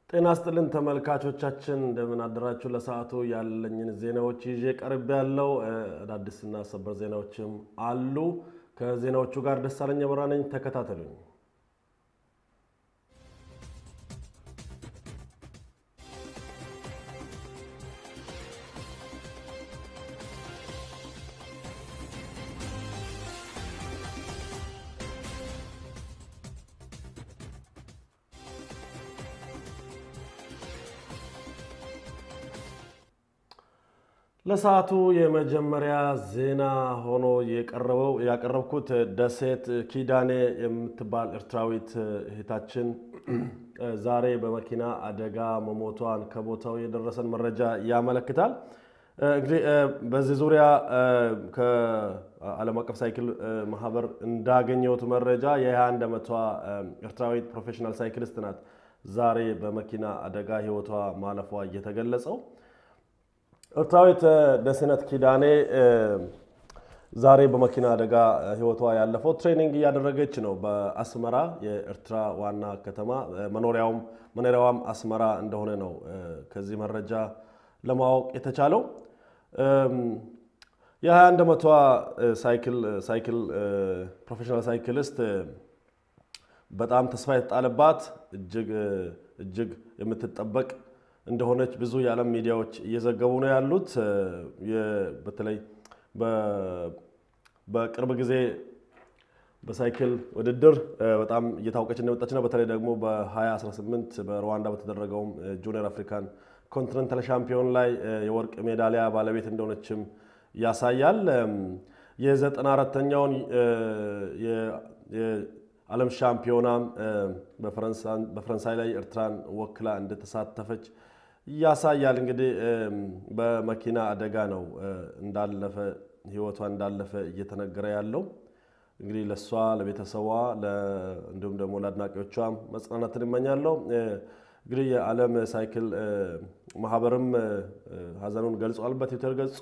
ጤና ስጥልን ተመልካቾቻችን፣ እንደምን አደራችሁ። ለሰዓቱ ያለኝን ዜናዎች ይዤ ቀርብ ያለው አዳዲስና ሰበር ዜናዎችም አሉ። ከዜናዎቹ ጋር ደሳለኝ አበራ ነኝ። ተከታተሉኝ። ለሰዓቱ የመጀመሪያ ዜና ሆኖ የቀረበው ያቀረብኩት ደሴት ኪዳኔ የምትባል ኤርትራዊት እህታችን ዛሬ በመኪና አደጋ መሞቷን ከቦታው የደረሰን መረጃ ያመለክታል። እንግዲህ በዚህ ዙሪያ ከዓለም አቀፍ ሳይክል ማህበር እንዳገኘሁት መረጃ የ21 ዓመቷ ኤርትራዊት ፕሮፌሽናል ሳይክሊስት ናት ዛሬ በመኪና አደጋ ህይወቷ ማለፏ እየተገለጸው። ኤርትራዊት ደሴነት ኪዳኔ ዛሬ በመኪና አደጋ ህይወቷ ያለፈው ትሬኒንግ እያደረገች ነው በአስመራ የኤርትራ ዋና ከተማ መኖሪያውም መኖሪያዋም አስመራ እንደሆነ ነው ከዚህ መረጃ ለማወቅ የተቻለው። የ21 ዓመቷ ሳይክል ፕሮፌሽናል ሳይክሊስት በጣም ተስፋ የተጣለባት እጅግ እጅግ የምትጠበቅ እንደሆነች ብዙ የዓለም ሚዲያዎች እየዘገቡ ነው ያሉት። በተለይ በቅርብ ጊዜ በሳይክል ውድድር በጣም እየታወቀች እንደመጣች ነው። በተለይ ደግሞ በ2018 በሩዋንዳ በተደረገውም ጁኒየር አፍሪካን ኮንቲኔንታል ሻምፒዮን ላይ የወርቅ ሜዳሊያ ባለቤት እንደሆነችም ያሳያል። የዘጠና አራተኛውን የዓለም ሻምፒዮናም በፈረንሳይ ላይ ኤርትራን ወክላ እንደተሳተፈች ያሳያል። እንግዲህ በመኪና አደጋ ነው እንዳለፈ ህይወቷ እንዳለፈ እየተነገረ ያለው። እንግዲህ ለእሷ ለቤተሰቧ፣ እንዲሁም ደግሞ ለአድናቂዎቿም መጽናናትን እመኛለሁ። እንግዲህ የዓለም ሳይክል ማህበርም ሀዘኑን ገልጿል በትዊተር ገጹ።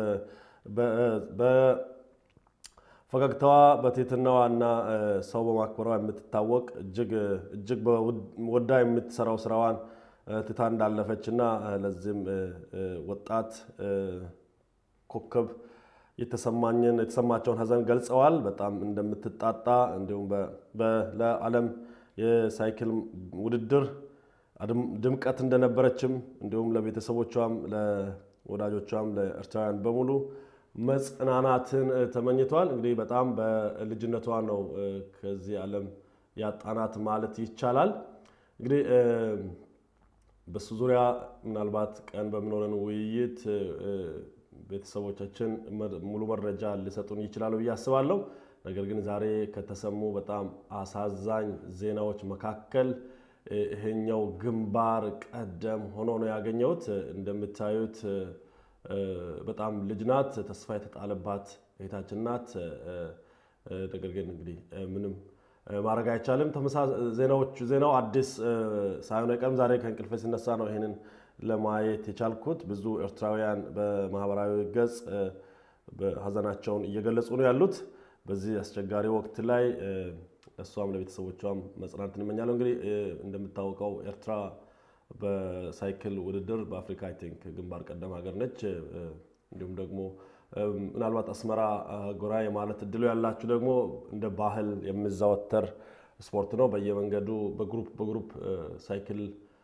በፈገግታዋ በትህትናዋ እና ሰው በማክበሯ የምትታወቅ እጅግ ወዳ የምትሰራው ስራዋን ትታ እንዳለፈች እና ለዚህም ወጣት ኮከብ የተሰማኝን የተሰማቸውን ሀዘን ገልጸዋል። በጣም እንደምትጣጣ እንዲሁም ለዓለም የሳይክል ውድድር ድምቀት እንደነበረችም እንዲሁም ለቤተሰቦቿም፣ ለወዳጆቿም፣ ለኤርትራውያን በሙሉ መጽናናትን ተመኝቷል። እንግዲህ በጣም በልጅነቷ ነው ከዚህ ዓለም ያጣናት ማለት ይቻላል። እንግዲህ በሱ ዙሪያ ምናልባት ቀን በምኖረን ውይይት ቤተሰቦቻችን ሙሉ መረጃ ሊሰጡን ይችላሉ ብዬ አስባለሁ። ነገር ግን ዛሬ ከተሰሙ በጣም አሳዛኝ ዜናዎች መካከል ይሄኛው ግንባር ቀደም ሆኖ ነው ያገኘሁት። እንደምታዩት በጣም ልጅ ናት፣ ተስፋ የተጣለባት እህታችን ናት። ነገር ግን እንግዲህ ምንም ማድረግ አይቻልም። ዜናዎቹ ዜናው አዲስ ሳይሆን አይቀርም። ዛሬ ከእንቅልፌ ሲነሳ ነው ይሄንን ለማየት የቻልኩት። ብዙ ኤርትራውያን በማህበራዊ ገጽ ሀዘናቸውን እየገለጹ ነው ያሉት በዚህ አስቸጋሪ ወቅት ላይ እሷም ለቤተሰቦቿም መጽናናትን እመኛለሁ። እንግዲህ እንደምታወቀው ኤርትራ በሳይክል ውድድር በአፍሪካ አይ ቲንክ ግንባር ቀደም ሀገር ነች። እንዲሁም ደግሞ ምናልባት አስመራ ጎራ የማለት እድሉ ያላችሁ ደግሞ እንደ ባህል የሚዘወተር ስፖርት ነው። በየመንገዱ በግሩፕ በግሩፕ ሳይክል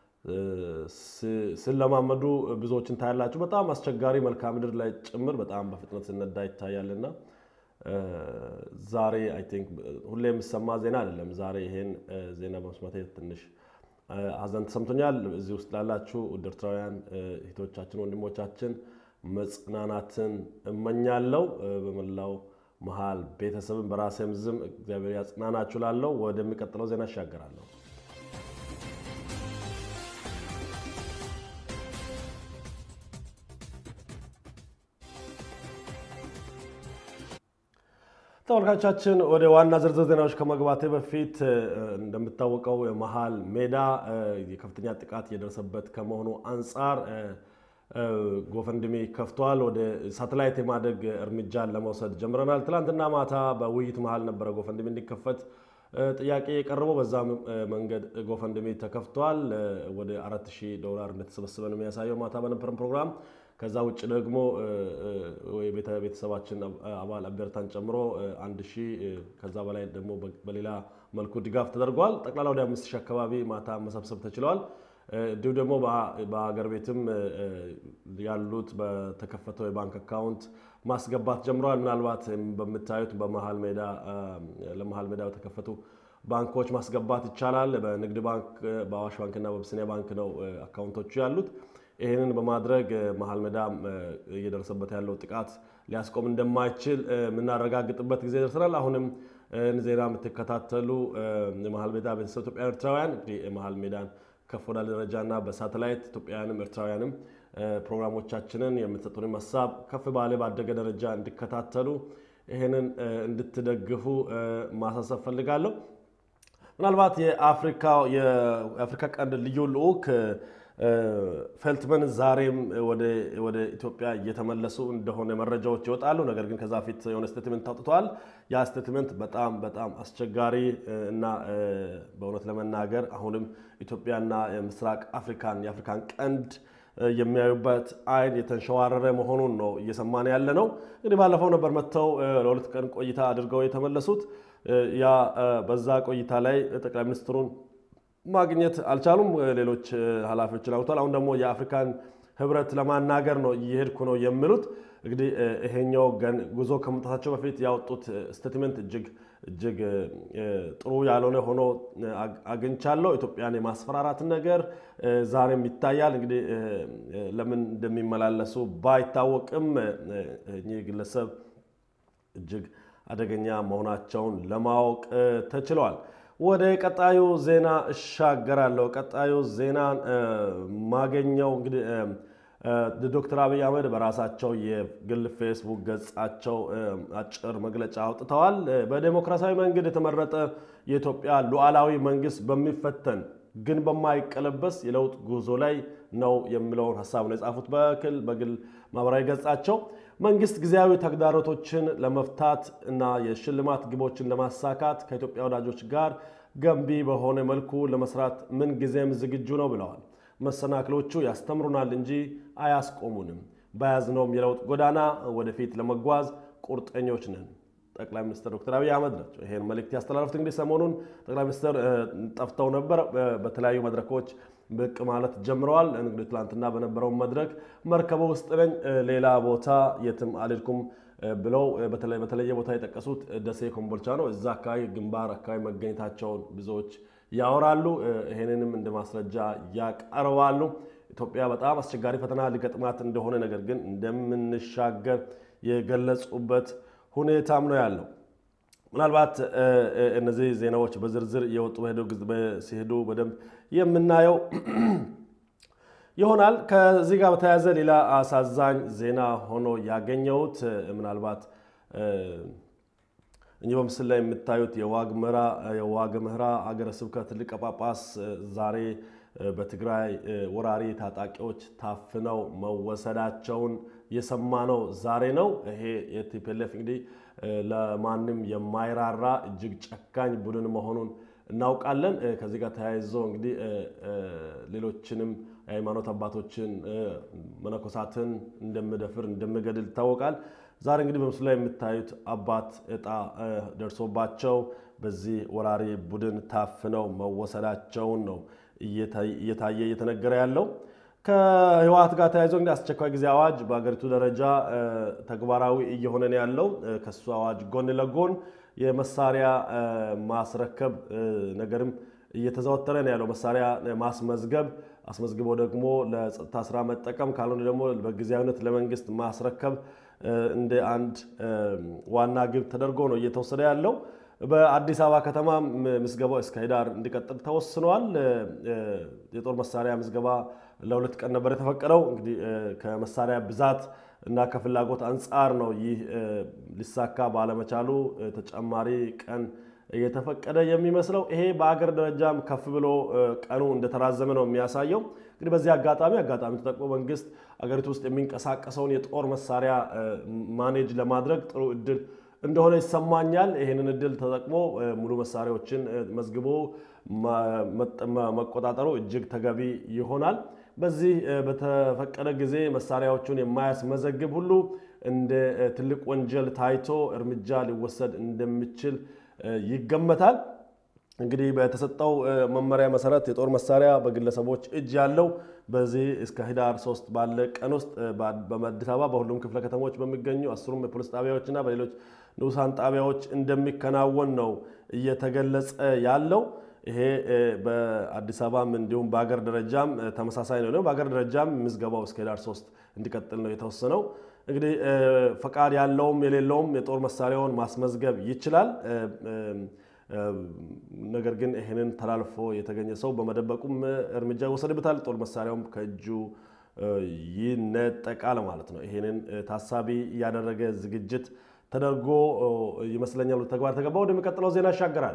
ስለማመዱ ብዙዎችን ታያላችሁ። በጣም አስቸጋሪ መልክዓ ምድር ላይ ጭምር በጣም በፍጥነት ስነዳ ይታያልና ዛሬ አይ ቲንክ ሁሌ የሚሰማ ዜና አይደለም። ዛሬ ይሄን ዜና በመስማቴ ትንሽ ሀዘን ተሰምቶኛል። እዚህ ውስጥ ላላችሁ ውድ ኤርትራውያን እህቶቻችን፣ ወንድሞቻችን መጽናናትን እመኛለሁ። በመላው መሀል ቤተሰብን በራሴም ዝም እግዚአብሔር ያጽናናችሁ ላለው ወደሚቀጥለው ዜና እሻገራለሁ። ተመልካቻችን ወደ ዋና ዝርዝር ዜናዎች ከመግባቴ በፊት እንደምታወቀው የመሀል ሜዳ የከፍተኛ ጥቃት እየደረሰበት ከመሆኑ አንጻር ጎፈንድሚ ከፍቷል። ወደ ሳተላይት የማደግ እርምጃን ለመውሰድ ጀምረናል። ትላንትና ማታ በውይይት መሀል ነበረ ጎፈንድሚ እንዲከፈት ጥያቄ የቀረበው በዛ መንገድ ጎፈንድሚ ተከፍቷል። ወደ አራት ሺህ ዶላር እንደተሰበሰበ ነው የሚያሳየው ማታ በነበረን ፕሮግራም። ከዛ ውጭ ደግሞ ቤተሰባችን አባል አበርታን ጨምሮ አንድ ሺህ ከዛ በላይ ደግሞ በሌላ መልኩ ድጋፍ ተደርጓል። ጠቅላላ ወደ አምስት ሺህ አካባቢ ማታ መሰብሰብ ተችለዋል። እንዲሁ ደግሞ በሀገር ቤትም ያሉት በተከፈተው የባንክ አካውንት ማስገባት ጀምረዋል። ምናልባት በምታዩት በመሀል ሜዳ ለመሀል ሜዳ በተከፈቱ ባንኮች ማስገባት ይቻላል። በንግድ ባንክ፣ በአዋሽ ባንክና በአቢሲኒያ ባንክ ነው አካውንቶቹ ያሉት። ይህንን በማድረግ መሀል ሜዳ እየደረሰበት ያለው ጥቃት ሊያስቆም እንደማይችል የምናረጋግጥበት ጊዜ ደርሰናል። አሁንም ዜና የምትከታተሉ የመሀል ሜዳ ቤተሰብ ኢትዮጵያውያን ኤርትራውያን እንግዲህ የመሀል ሜዳን ከፍ ወዳለ ደረጃና በሳተላይት ኢትዮጵያውያንም ኤርትራውያንም ፕሮግራሞቻችንን የምትሰጡንም ሀሳብ ከፍ ባለ ባደገ ደረጃ እንዲከታተሉ ይህንን እንድትደግፉ ማሳሰብ ፈልጋለሁ። ምናልባት የአፍሪካ ቀንድ ልዩ ልዑክ ፌልትመን ዛሬም ወደ ኢትዮጵያ እየተመለሱ እንደሆነ መረጃዎች ይወጣሉ። ነገር ግን ከዛ ፊት የሆነ ስቴትመንት አውጥተዋል። ያ ስቴትመንት በጣም በጣም አስቸጋሪ እና በእውነት ለመናገር አሁንም ኢትዮጵያና የምስራቅ አፍሪካን የአፍሪካን ቀንድ የሚያዩበት አይን የተንሸዋረረ መሆኑን ነው እየሰማን ያለ ነው። እንግዲህ ባለፈው ነበር መጥተው ለሁለት ቀን ቆይታ አድርገው የተመለሱት። ያ በዛ ቆይታ ላይ ጠቅላይ ሚኒስትሩን ማግኘት አልቻሉም። ሌሎች ኃላፊዎችን አውጥተዋል። አሁን ደግሞ የአፍሪካን ህብረት ለማናገር ነው እየሄድኩ ነው የሚሉት። እንግዲህ ይሄኛው ጉዞ ከመምጣታቸው በፊት ያወጡት ስቴትመንት እጅግ እጅግ ጥሩ ያልሆነ ሆኖ አግኝቻለሁ። ኢትዮጵያን የማስፈራራት ነገር ዛሬም ይታያል። እንግዲህ ለምን እንደሚመላለሱ ባይታወቅም እኚህ ግለሰብ እጅግ አደገኛ መሆናቸውን ለማወቅ ተችሏል። ወደ ቀጣዩ ዜና እሻገራለሁ። ቀጣዩ ዜና ማገኘው እንግዲህ ዶክተር አብይ አህመድ በራሳቸው የግል ፌስቡክ ገጻቸው አጭር መግለጫ አውጥተዋል። በዴሞክራሲያዊ መንገድ የተመረጠ የኢትዮጵያ ሉዓላዊ መንግስት በሚፈተን ግን በማይቀለበስ የለውጥ ጉዞ ላይ ነው የሚለውን ሀሳብ ነው የጻፉት በክል በግል ማህበራዊ ገጻቸው። መንግስት ጊዜያዊ ተግዳሮቶችን ለመፍታት እና የሽልማት ግቦችን ለማሳካት ከኢትዮጵያ ወዳጆች ጋር ገንቢ በሆነ መልኩ ለመስራት ምን ጊዜም ዝግጁ ነው ብለዋል። መሰናክሎቹ ያስተምሩናል እንጂ አያስቆሙንም። በያዝነውም የለውጥ ጎዳና ወደፊት ለመጓዝ ቁርጠኞች ነን። ጠቅላይ ሚኒስትር ዶክተር አብይ አህመድ ናቸው ይሄን መልእክት ያስተላለፉት። እንግዲህ ሰሞኑን ጠቅላይ ሚኒስትር ጠፍተው ነበር። በተለያዩ መድረኮች ብቅ ማለት ጀምረዋል። እንግዲህ ትላንትና በነበረው መድረክ መርከቡ ውስጥ ነኝ፣ ሌላ ቦታ የትም አልሄድኩም ብለው በተለየ ቦታ የጠቀሱት ደሴ ኮምቦልቻ ነው። እዛ አካባቢ ግንባር አካባቢ መገኘታቸውን ብዙዎች ያወራሉ። ይሄንንም እንደ ማስረጃ ያቀርባሉ። ኢትዮጵያ በጣም አስቸጋሪ ፈተና ሊገጥማት እንደሆነ ነገር ግን እንደምንሻገር የገለጹበት ሁኔታም ነው ያለው። ምናልባት እነዚህ ዜናዎች በዝርዝር እየወጡ ሲሄዱ በደንብ የምናየው ይሆናል። ከዚህ ጋር በተያያዘ ሌላ አሳዛኝ ዜና ሆኖ ያገኘሁት ምናልባት እኚህ በምስል ላይ የምታዩት የዋግምራ ሀገረ ስብከት ሊቀ ጳጳስ ዛሬ በትግራይ ወራሪ ታጣቂዎች ታፍነው መወሰዳቸውን የሰማነው ዛሬ ነው። ይሄ የቲፒኤልኤፍ እንግዲህ ለማንም የማይራራ እጅግ ጨካኝ ቡድን መሆኑን እናውቃለን። ከዚህ ጋር ተያይዞ እንግዲህ ሌሎችንም የሃይማኖት አባቶችን መነኮሳትን እንደምደፍር እንደምገድል ይታወቃል። ዛሬ እንግዲህ በምስሉ ላይ የምታዩት አባት እጣ ደርሶባቸው በዚህ ወራሪ ቡድን ታፍነው መወሰዳቸውን ነው እየታየ እየተነገረ ያለው። ከህወሓት ጋር ተያይዞ እንግዲህ አስቸኳይ ጊዜ አዋጅ በሀገሪቱ ደረጃ ተግባራዊ እየሆነ ነው ያለው። ከሱ አዋጅ ጎን ለጎን የመሳሪያ ማስረከብ ነገርም እየተዘወተረ ነው ያለው። መሳሪያ ማስመዝገብ አስመዝግቦ ደግሞ ለጸጥታ ስራ መጠቀም ካልሆነ ደግሞ በጊዜያዊነት ለመንግስት ማስረከብ እንደ አንድ ዋና ግብ ተደርጎ ነው እየተወሰደ ያለው። በአዲስ አበባ ከተማ ምዝገባው እስከ ህዳር እንዲቀጥል ተወስኗል። የጦር መሳሪያ ምዝገባ ለሁለት ቀን ነበር የተፈቀደው። እንግዲህ ከመሳሪያ ብዛት እና ከፍላጎት አንጻር ነው ይህ ሊሳካ ባለመቻሉ ተጨማሪ ቀን እየተፈቀደ የሚመስለው። ይሄ በአገር ደረጃም ከፍ ብሎ ቀኑ እንደተራዘመ ነው የሚያሳየው። እንግዲህ በዚህ አጋጣሚ አጋጣሚ ተጠቅሞ መንግስት አገሪቱ ውስጥ የሚንቀሳቀሰውን የጦር መሳሪያ ማኔጅ ለማድረግ ጥሩ እድል እንደሆነ ይሰማኛል። ይህንን እድል ተጠቅሞ ሙሉ መሳሪያዎችን መዝግቦ መቆጣጠሩ እጅግ ተገቢ ይሆናል። በዚህ በተፈቀደ ጊዜ መሳሪያዎቹን የማያስመዘግብ ሁሉ እንደ ትልቅ ወንጀል ታይቶ እርምጃ ሊወሰድ እንደሚችል ይገመታል። እንግዲህ በተሰጠው መመሪያ መሰረት የጦር መሳሪያ በግለሰቦች እጅ ያለው በዚህ እስከ ህዳር ሶስት ባለ ቀን ውስጥ በአዲስ አበባ በሁሉም ክፍለ ከተሞች በሚገኙ አስሩም የፖሊስ ጣቢያዎችና በሌሎች ንዑሳን ጣቢያዎች እንደሚከናወን ነው እየተገለጸ ያለው። ይሄ በአዲስ አበባም እንዲሁም በሀገር ደረጃም ተመሳሳይ ነው። በሀገር ደረጃም ምዝገባው እስከ ህዳር ሶስት እንዲቀጥል ነው የተወሰነው። እንግዲህ ፈቃድ ያለውም የሌለውም የጦር መሳሪያውን ማስመዝገብ ይችላል። ነገር ግን ይህንን ተላልፎ የተገኘ ሰው በመደበቁም እርምጃ ይወሰድበታል። ጦር መሳሪያውም ከእጁ ይነጠቃል ማለት ነው። ይህንን ታሳቢ ያደረገ ዝግጅት ተደርጎ ይመስለኛል ተግባር ተገባ። ወደሚቀጥለው ዜና ይሻገራል።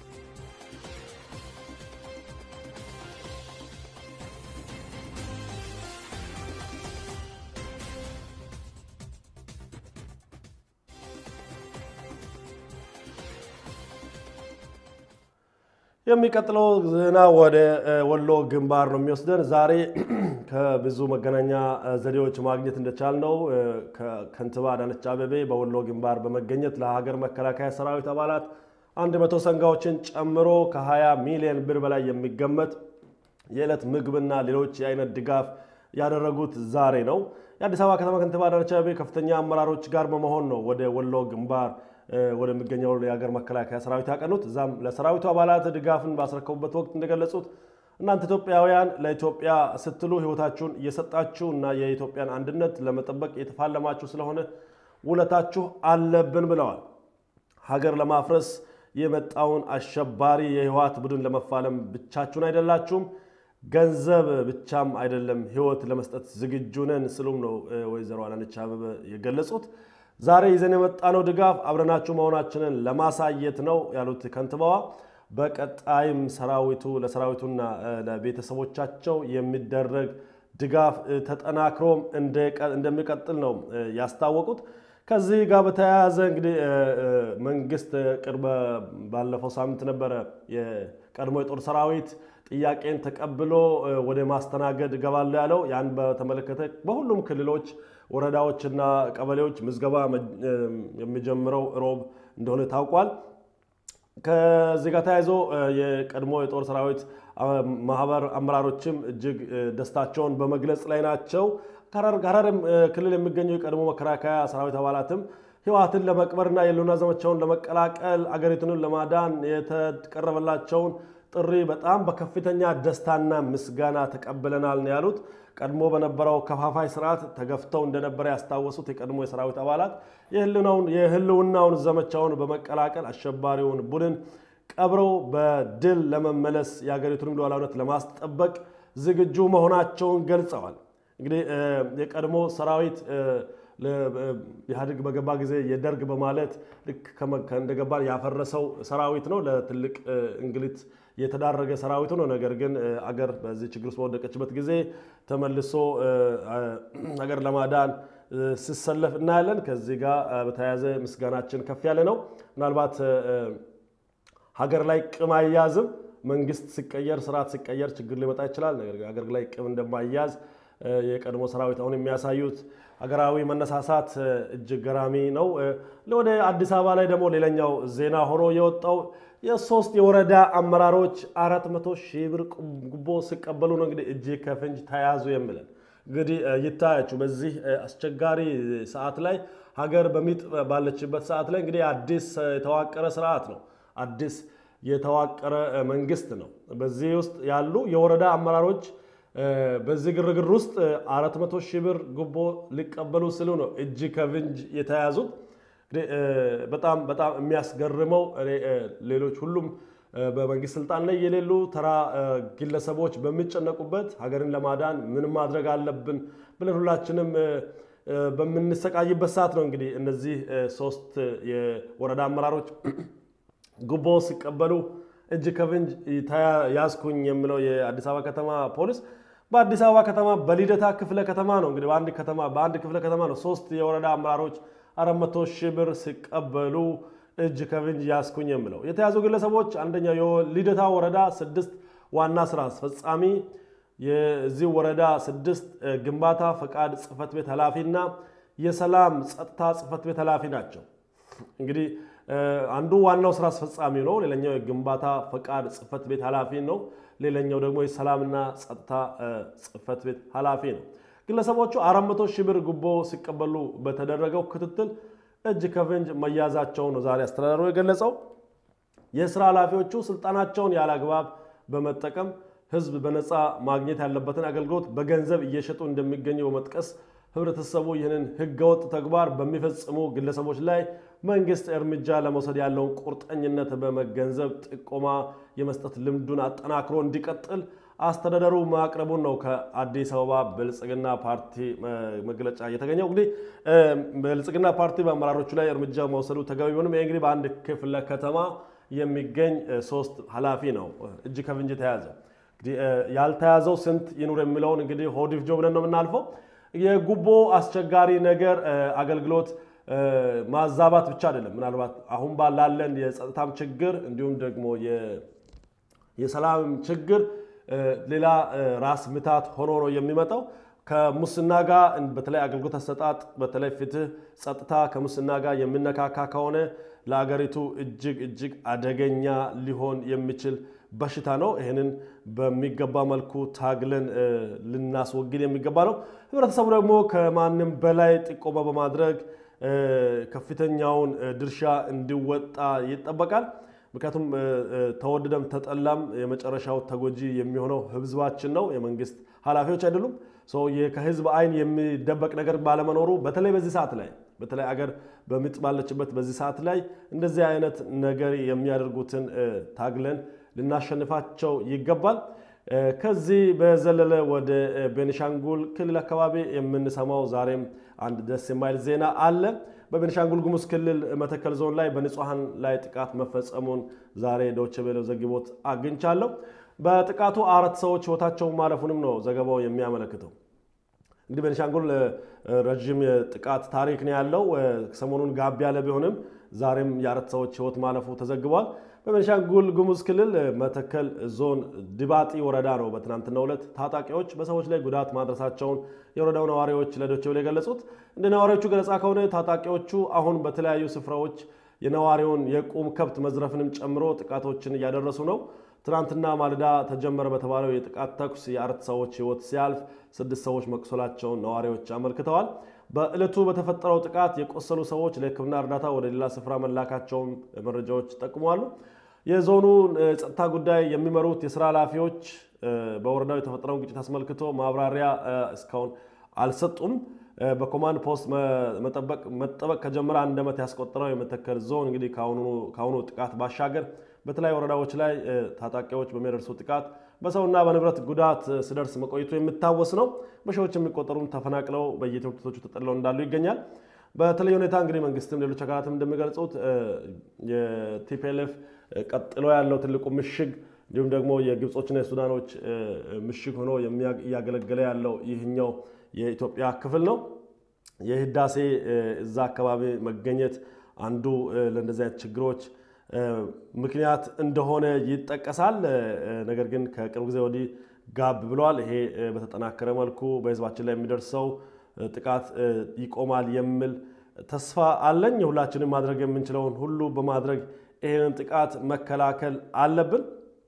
የሚቀጥለው ዜና ወደ ወሎ ግንባር ነው የሚወስደን። ዛሬ ከብዙ መገናኛ ዘዴዎች ማግኘት እንደቻልነው ከንቲባ አዳነች አቤቤ በወሎ ግንባር በመገኘት ለሀገር መከላከያ ሰራዊት አባላት አንድ መቶ ሰንጋዎችን ጨምሮ ከ20 ሚሊዮን ብር በላይ የሚገመት የዕለት ምግብና ሌሎች የአይነት ድጋፍ ያደረጉት ዛሬ ነው። የአዲስ አበባ ከተማ ከንቲባ አዳነች አቤቤ ከፍተኛ አመራሮች ጋር በመሆን ነው ወደ ወሎ ግንባር ወደሚገኘው የሀገር መከላከያ ሰራዊት ያቀኑት። እዛም ለሰራዊቱ አባላት ድጋፍን ባስረከቡበት ወቅት እንደገለጹት እናንተ ኢትዮጵያውያን ለኢትዮጵያ ስትሉ ሕይወታችሁን እየሰጣችሁ እና የኢትዮጵያን አንድነት ለመጠበቅ የተፋለማችሁ ስለሆነ ውለታችሁ አለብን ብለዋል። ሀገር ለማፍረስ የመጣውን አሸባሪ የህወሓት ቡድን ለመፋለም ብቻችሁን አይደላችሁም፣ ገንዘብ ብቻም አይደለም ሕይወት ለመስጠት ዝግጁ ነን ስሉም ነው ወይዘሮ አዳነች አቤቤ የገለጹት። ዛሬ ይዘን የመጣነው ድጋፍ አብረናችሁ መሆናችንን ለማሳየት ነው ያሉት ከንቲባዋ፣ በቀጣይም ሰራዊቱ ለሰራዊቱና ለቤተሰቦቻቸው የሚደረግ ድጋፍ ተጠናክሮም እንደሚቀጥል ነው ያስታወቁት። ከዚህ ጋር በተያያዘ እንግዲህ መንግስት ቅርብ ባለፈው ሳምንት ነበረ የቀድሞ የጦር ሰራዊት ጥያቄን ተቀብሎ ወደ ማስተናገድ እገባለሁ ያለው። ያን በተመለከተ በሁሉም ክልሎች ወረዳዎችና ቀበሌዎች ምዝገባ የሚጀምረው ሮብ እንደሆነ ታውቋል። ከዚህ ጋር ተያይዞ የቀድሞ የጦር ሰራዊት ማህበር አመራሮችም እጅግ ደስታቸውን በመግለጽ ላይ ናቸው። ሐረር ክልል የሚገኙ የቀድሞ መከላከያ ሰራዊት አባላትም ህወሓትን ለመቅበርና የህልውና ዘመቻውን ለመቀላቀል አገሪቱንን ለማዳን የተቀረበላቸውን ጥሪ በጣም በከፍተኛ ደስታና ምስጋና ተቀብለናል ነው ያሉት። ቀድሞ በነበረው ከፋፋይ ስርዓት ተገፍተው እንደነበረ ያስታወሱት የቀድሞ የሰራዊት አባላት የህልውናውን ዘመቻውን በመቀላቀል አሸባሪውን ቡድን ቀብረው በድል ለመመለስ የሀገሪቱንም ሉዓላዊነት ለማስጠበቅ ዝግጁ መሆናቸውን ገልጸዋል። እንግዲህ የቀድሞ ሰራዊት ኢህአዴግ በገባ ጊዜ የደርግ በማለት ልክ እንደገባ ያፈረሰው ሰራዊት ነው። ለትልቅ እንግልት የተዳረገ ሰራዊቱ ነው። ነገር ግን አገር በዚህ ችግር ውስጥ በወደቀችበት ጊዜ ተመልሶ ሀገር ለማዳን ሲሰለፍ እናያለን። ከዚህ ጋር በተያያዘ ምስጋናችን ከፍ ያለ ነው። ምናልባት ሀገር ላይ ቅም አያያዝም። መንግስት ሲቀየር፣ ስርዓት ሲቀየር ችግር ሊመጣ ይችላል። ነገር ግን ሀገር ላይ ቅም እንደማያዝ የቀድሞ ሰራዊት አሁን የሚያሳዩት ሀገራዊ መነሳሳት እጅግ ገራሚ ነው። ወደ አዲስ አበባ ላይ ደግሞ ሌላኛው ዜና ሆኖ የወጣው የሶስት የወረዳ አመራሮች አራት መቶ ሺህ ብር ጉቦ ሲቀበሉ ነው እንግዲህ እጅ ከፍንጅ ተያዙ የሚለን እንግዲህ ይታያችሁ። በዚህ አስቸጋሪ ሰዓት ላይ ሀገር በሚጥ ባለችበት ሰዓት ላይ እንግዲህ አዲስ የተዋቀረ ስርዓት ነው። አዲስ የተዋቀረ መንግስት ነው። በዚህ ውስጥ ያሉ የወረዳ አመራሮች በዚህ ግርግር ውስጥ አራት መቶ ሺህ ብር ጉቦ ሊቀበሉ ስሉ ነው እጅ ከፍንጅ የተያዙት። በጣም በጣም የሚያስገርመው ሌሎች ሁሉም በመንግስት ስልጣን ላይ የሌሉ ተራ ግለሰቦች በሚጨነቁበት ሀገርን ለማዳን ምን ማድረግ አለብን ብለን ሁላችንም በምንሰቃይበት ሰዓት ነው እንግዲህ እነዚህ ሶስት የወረዳ አመራሮች ጉቦ ሲቀበሉ እጅ ከፍንጅ ያዝኩኝ የሚለው የአዲስ አበባ ከተማ ፖሊስ በአዲስ አበባ ከተማ በልደታ ክፍለ ከተማ ነው እንግዲህ በአንድ ከተማ በአንድ ክፍለ ከተማ ነው ሶስት የወረዳ አመራሮች 400 ሺህ ብር ሲቀበሉ እጅ ከፍንጅ ያስኩኝ የሚለው የተያዙ ግለሰቦች አንደኛው የልደታ ወረዳ ስድስት ዋና ስራ አስፈጻሚ የዚህ ወረዳ ስድስት ግንባታ ፈቃድ ጽህፈት ቤት ኃላፊና የሰላም ጸጥታ ጽህፈት ቤት ኃላፊ ናቸው። እንግዲህ አንዱ ዋናው ስራ አስፈጻሚ ነው። ሌላኛው የግንባታ ፈቃድ ጽህፈት ቤት ኃላፊ ነው። ሌላኛው ደግሞ የሰላምና ጸጥታ ጽህፈት ቤት ኃላፊ ነው። ግለሰቦቹ 400 ሺህ ብር ጉቦ ሲቀበሉ በተደረገው ክትትል እጅ ከፍንጅ መያዛቸው ነው ዛሬ አስተዳደሩ የገለጸው። የስራ ኃላፊዎቹ ስልጣናቸውን ያለ አግባብ በመጠቀም ህዝብ በነፃ ማግኘት ያለበትን አገልግሎት በገንዘብ እየሸጡ እንደሚገኙ በመጥቀስ ህብረተሰቡ ይህንን ህገወጥ ተግባር በሚፈጽሙ ግለሰቦች ላይ መንግስት እርምጃ ለመውሰድ ያለውን ቁርጠኝነት በመገንዘብ ጥቆማ የመስጠት ልምዱን አጠናክሮ እንዲቀጥል አስተዳደሩ ማቅረቡን ነው ከአዲስ አበባ ብልጽግና ፓርቲ መግለጫ የተገኘው። እንግዲህ ብልጽግና ፓርቲ በአመራሮቹ ላይ እርምጃ መውሰዱ ተገቢ ቢሆንም ይህ እንግዲህ በአንድ ክፍለ ከተማ የሚገኝ ሶስት ኃላፊ ነው እጅ ከፍንጅ የተያዘው። እንግዲህ ያልተያዘው ስንት ይኑር የሚለውን እንግዲህ ሆዲፍጆ ብለን ነው የምናልፈው። የጉቦ አስቸጋሪ ነገር አገልግሎት ማዛባት ብቻ አይደለም። ምናልባት አሁን ባላለን የጸጥታም ችግር እንዲሁም ደግሞ የሰላም ችግር ሌላ ራስ ምታት ሆኖ ነው የሚመጣው። ከሙስና ጋር በተለይ አገልግሎት አሰጣጥ፣ በተለይ ፍትህ፣ ጸጥታ ከሙስና ጋር የሚነካካ ከሆነ ለአገሪቱ እጅግ እጅግ አደገኛ ሊሆን የሚችል በሽታ ነው። ይህንን በሚገባ መልኩ ታግለን ልናስወግድ የሚገባ ነው። ህብረተሰቡ ደግሞ ከማንም በላይ ጥቆማ በማድረግ ከፍተኛውን ድርሻ እንዲወጣ ይጠበቃል። ምክንያቱም ተወደደም ተጠላም የመጨረሻው ተጎጂ የሚሆነው ህዝባችን ነው፣ የመንግስት ኃላፊዎች አይደሉም። ከህዝብ አይን የሚደበቅ ነገር ባለመኖሩ በተለይ በዚህ ሰዓት ላይ በተለይ አገር በምጥ ባለችበት በዚህ ሰዓት ላይ እንደዚህ አይነት ነገር የሚያደርጉትን ታግለን ልናሸንፋቸው ይገባል። ከዚህ በዘለለ ወደ ቤኒሻንጉል ክልል አካባቢ የምንሰማው ዛሬም አንድ ደስ የማይል ዜና አለ። በቤኒሻንጉል ጉሙዝ ክልል መተከል ዞን ላይ በንጹሐን ላይ ጥቃት መፈጸሙን ዛሬ ዶይቼ ቬለ ዘግቦት አግኝቻለሁ። በጥቃቱ አራት ሰዎች ህይወታቸው ማለፉንም ነው ዘገባው የሚያመለክተው። እንግዲህ ቤኒሻንጉል ረዥም የጥቃት ታሪክ ነው ያለው። ሰሞኑን ጋብ ያለ ቢሆንም ዛሬም የአራት ሰዎች ህይወት ማለፉ ተዘግቧል። በቤኒሻንጉል ጉሙዝ ክልል መተከል ዞን ድባጢ ወረዳ ነው በትናንትናው ዕለት ታጣቂዎች በሰዎች ላይ ጉዳት ማድረሳቸውን የወረዳው ነዋሪዎች ለዶይቼ ቬለ የገለጹት። እንደ ነዋሪዎቹ ገለጻ ከሆነ ታጣቂዎቹ አሁን በተለያዩ ስፍራዎች የነዋሪውን የቁም ከብት መዝረፍንም ጨምሮ ጥቃቶችን እያደረሱ ነው። ትናንትና ማለዳ ተጀመረ በተባለው የጥቃት ተኩስ የአራት ሰዎች ህይወት ሲያልፍ ስድስት ሰዎች መቁሰላቸውን ነዋሪዎች አመልክተዋል። በዕለቱ በተፈጠረው ጥቃት የቆሰሉ ሰዎች ለሕክምና እርዳታ ወደ ሌላ ስፍራ መላካቸውን መረጃዎች ጠቁመዋሉ። የዞኑ ጸጥታ ጉዳይ የሚመሩት የስራ ኃላፊዎች በወረዳው የተፈጠረውን ግጭት አስመልክቶ ማብራሪያ እስካሁን አልሰጡም። በኮማንድ ፖስት መጠበቅ ከጀመረ አንድ ዓመት ያስቆጠረው የመተከል ዞን እንግዲህ ከአሁኑ ጥቃት ባሻገር በተለያዩ ወረዳዎች ላይ ታጣቂዎች በሚያደርሱ ጥቃት በሰውና በንብረት ጉዳት ሲደርስ መቆየቱ የሚታወስ ነው። በሺዎች የሚቆጠሩም ተፈናቅለው በየትምህርት ቤቶቹ ተጠልለው እንዳሉ ይገኛል። በተለይ ሁኔታ እንግዲህ መንግስትም ሌሎች አካላትም እንደሚገልጹት የቲፒኤልኤፍ ቀጥሎ ያለው ትልቁ ምሽግ እንዲሁም ደግሞ የግብጾችና የሱዳኖች ምሽግ ሆኖ እያገለገለ ያለው ይህኛው የኢትዮጵያ ክፍል ነው። የህዳሴ እዛ አካባቢ መገኘት አንዱ ለእንደዚህ አይነት ችግሮች ምክንያት እንደሆነ ይጠቀሳል። ነገር ግን ከቅርብ ጊዜ ወዲህ ጋብ ብሏል። ይሄ በተጠናከረ መልኩ በህዝባችን ላይ የሚደርሰው ጥቃት ይቆማል የሚል ተስፋ አለኝ። ሁላችንም ማድረግ የምንችለውን ሁሉ በማድረግ ይህንን ጥቃት መከላከል አለብን።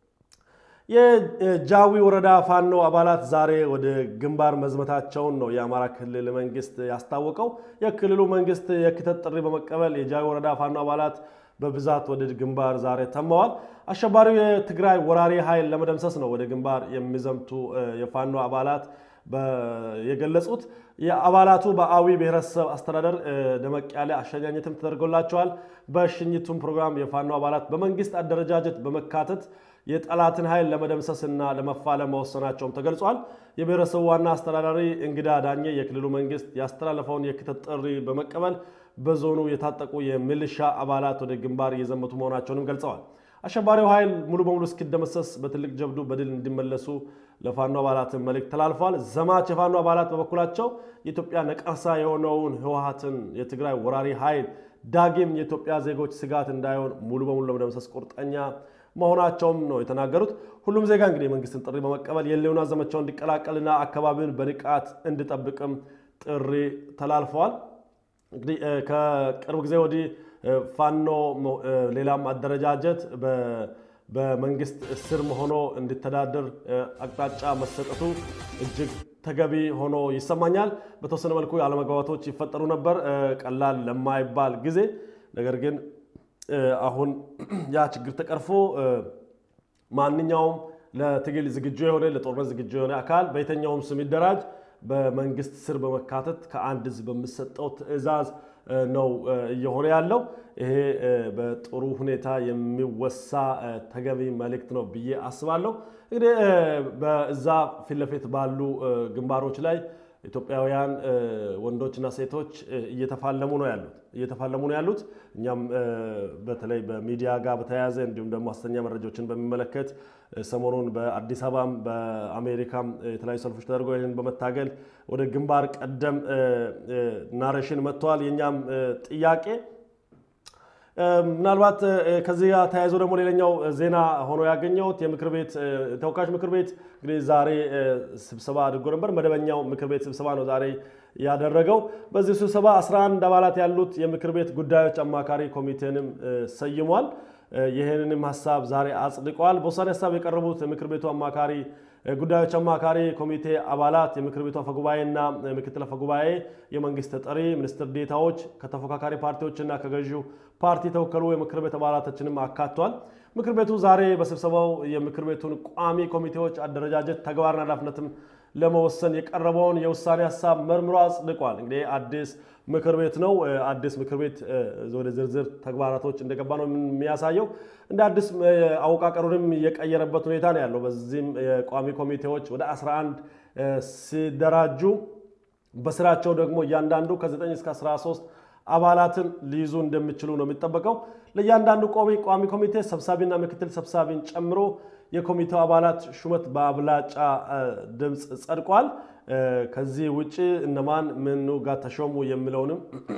የጃዊ ወረዳ ፋኖ አባላት ዛሬ ወደ ግንባር መዝመታቸውን ነው የአማራ ክልል መንግስት ያስታወቀው። የክልሉ መንግስት የክተት ጥሪ በመቀበል የጃዊ ወረዳ ፋኖ አባላት በብዛት ወደ ግንባር ዛሬ ተመዋል። አሸባሪው የትግራይ ወራሪ ኃይል ለመደምሰስ ነው ወደ ግንባር የሚዘምቱ የፋኖ አባላት የገለጹት። የአባላቱ በአዊ ብሔረሰብ አስተዳደር ደመቅ ያለ አሸኛኘትም ተደርጎላቸዋል። በሽኝቱም ፕሮግራም የፋኖ አባላት በመንግስት አደረጃጀት በመካተት የጠላትን ኃይል ለመደምሰስና ለመፋለም መወሰናቸውም ተገልጿል። የብሔረሰቡ ዋና አስተዳዳሪ እንግዳ ዳኜ የክልሉ መንግስት ያስተላለፈውን የክተት ጥሪ በመቀበል በዞኑ የታጠቁ የሚሊሻ አባላት ወደ ግንባር እየዘመቱ መሆናቸውንም ገልጸዋል። አሸባሪው ኃይል ሙሉ በሙሉ እስኪደመሰስ በትልቅ ጀብዱ በድል እንዲመለሱ ለፋኖ አባላትን መልእክት ተላልፏል። ዘማች የፋኖ አባላት በበኩላቸው የኢትዮጵያ ነቀርሳ የሆነውን ህወሓትን የትግራይ ወራሪ ኃይል ዳግም የኢትዮጵያ ዜጎች ስጋት እንዳይሆን ሙሉ በሙሉ ለመደምሰስ ቁርጠኛ መሆናቸውም ነው የተናገሩት። ሁሉም ዜጋ እንግዲህ የመንግስትን ጥሪ በመቀበል የህልውና ዘመቻውን እንዲቀላቀልና አካባቢውን በንቃት እንዲጠብቅም ጥሪ ተላልፈዋል። እንግዲህ ከቅርብ ጊዜ ወዲህ ፋኖ ሌላም አደረጃጀት በመንግስት ስር ሆኖ እንዲተዳደር አቅጣጫ መሰጠቱ እጅግ ተገቢ ሆኖ ይሰማኛል። በተወሰነ መልኩ አለመግባባቶች ይፈጠሩ ነበር ቀላል ለማይባል ጊዜ። ነገር ግን አሁን ያ ችግር ተቀርፎ ማንኛውም ለትግል ዝግጁ የሆነ ለጦርነት ዝግጁ የሆነ አካል በየትኛውም ስም ይደራጅ በመንግስት ስር በመካተት ከአንድ ህዝብ በሚሰጠው ትዕዛዝ ነው እየሆነ ያለው። ይሄ በጥሩ ሁኔታ የሚወሳ ተገቢ መልእክት ነው ብዬ አስባለሁ። እንግዲህ በዛ ፊት ለፊት ባሉ ግንባሮች ላይ ኢትዮጵያውያን ወንዶችና ሴቶች እየተፋለሙ ነው ያሉት እየተፋለሙ ነው ያሉት። እኛም በተለይ በሚዲያ ጋር በተያያዘ እንዲሁም ደግሞ ሐሰተኛ መረጃዎችን በሚመለከት ሰሞኑን በአዲስ አበባም በአሜሪካም የተለያዩ ሰልፎች ተደርገው ይህንን በመታገል ወደ ግንባር ቀደም ናሬሽን መጥተዋል። የእኛም ጥያቄ ምናልባት ከዚህ ጋር ተያይዞ ደግሞ ሌላኛው ዜና ሆኖ ያገኘሁት የምክር ቤት ተወካዮች ምክር ቤት እንግዲህ ዛሬ ስብሰባ አድርጎ ነበር። መደበኛው ምክር ቤት ስብሰባ ነው ዛሬ ያደረገው። በዚህ ስብሰባ 11 አባላት ያሉት የምክር ቤት ጉዳዮች አማካሪ ኮሚቴንም ሰይሟል። ይህንንም ሀሳብ ዛሬ አጽድቀዋል። በውሳኔ ሀሳብ የቀረቡት የምክር ቤቱ አማካሪ ጉዳዮች አማካሪ ኮሚቴ አባላት የምክር ቤቱ አፈጉባኤና ምክትል አፈጉባኤ፣ የመንግስት ተጠሪ ሚኒስትር ዴታዎች፣ ከተፎካካሪ ፓርቲዎችና ከገዢው ፓርቲ የተወከሉ የምክር ቤት አባላቶችንም አካቷል። ምክር ቤቱ ዛሬ በስብሰባው የምክር ቤቱን ቋሚ ኮሚቴዎች አደረጃጀት ተግባርና ኃላፊነትም ለመወሰን የቀረበውን የውሳኔ ሀሳብ መርምሮ አጽድቋል። እንግዲህ አዲስ ምክር ቤት ነው። አዲስ ምክር ቤት ወደ ዝርዝር ተግባራቶች እንደገባ ነው የሚያሳየው። እንደ አዲስ አወቃቀሩንም የቀየረበት ሁኔታ ነው ያለው። በዚህም የቋሚ ኮሚቴዎች ወደ 11 ሲደራጁ በስራቸው ደግሞ እያንዳንዱ ከ9 እስከ 13 አባላትን ሊይዙ እንደሚችሉ ነው የሚጠበቀው። ለእያንዳንዱ ቋሚ ኮሚቴ ሰብሳቢና ምክትል ሰብሳቢን ጨምሮ የኮሚቴው አባላት ሹመት በአብላጫ ድምፅ ጸድቋል። ከዚህ ውጭ እነማን ምኑ ጋር ተሾሙ የሚለውንም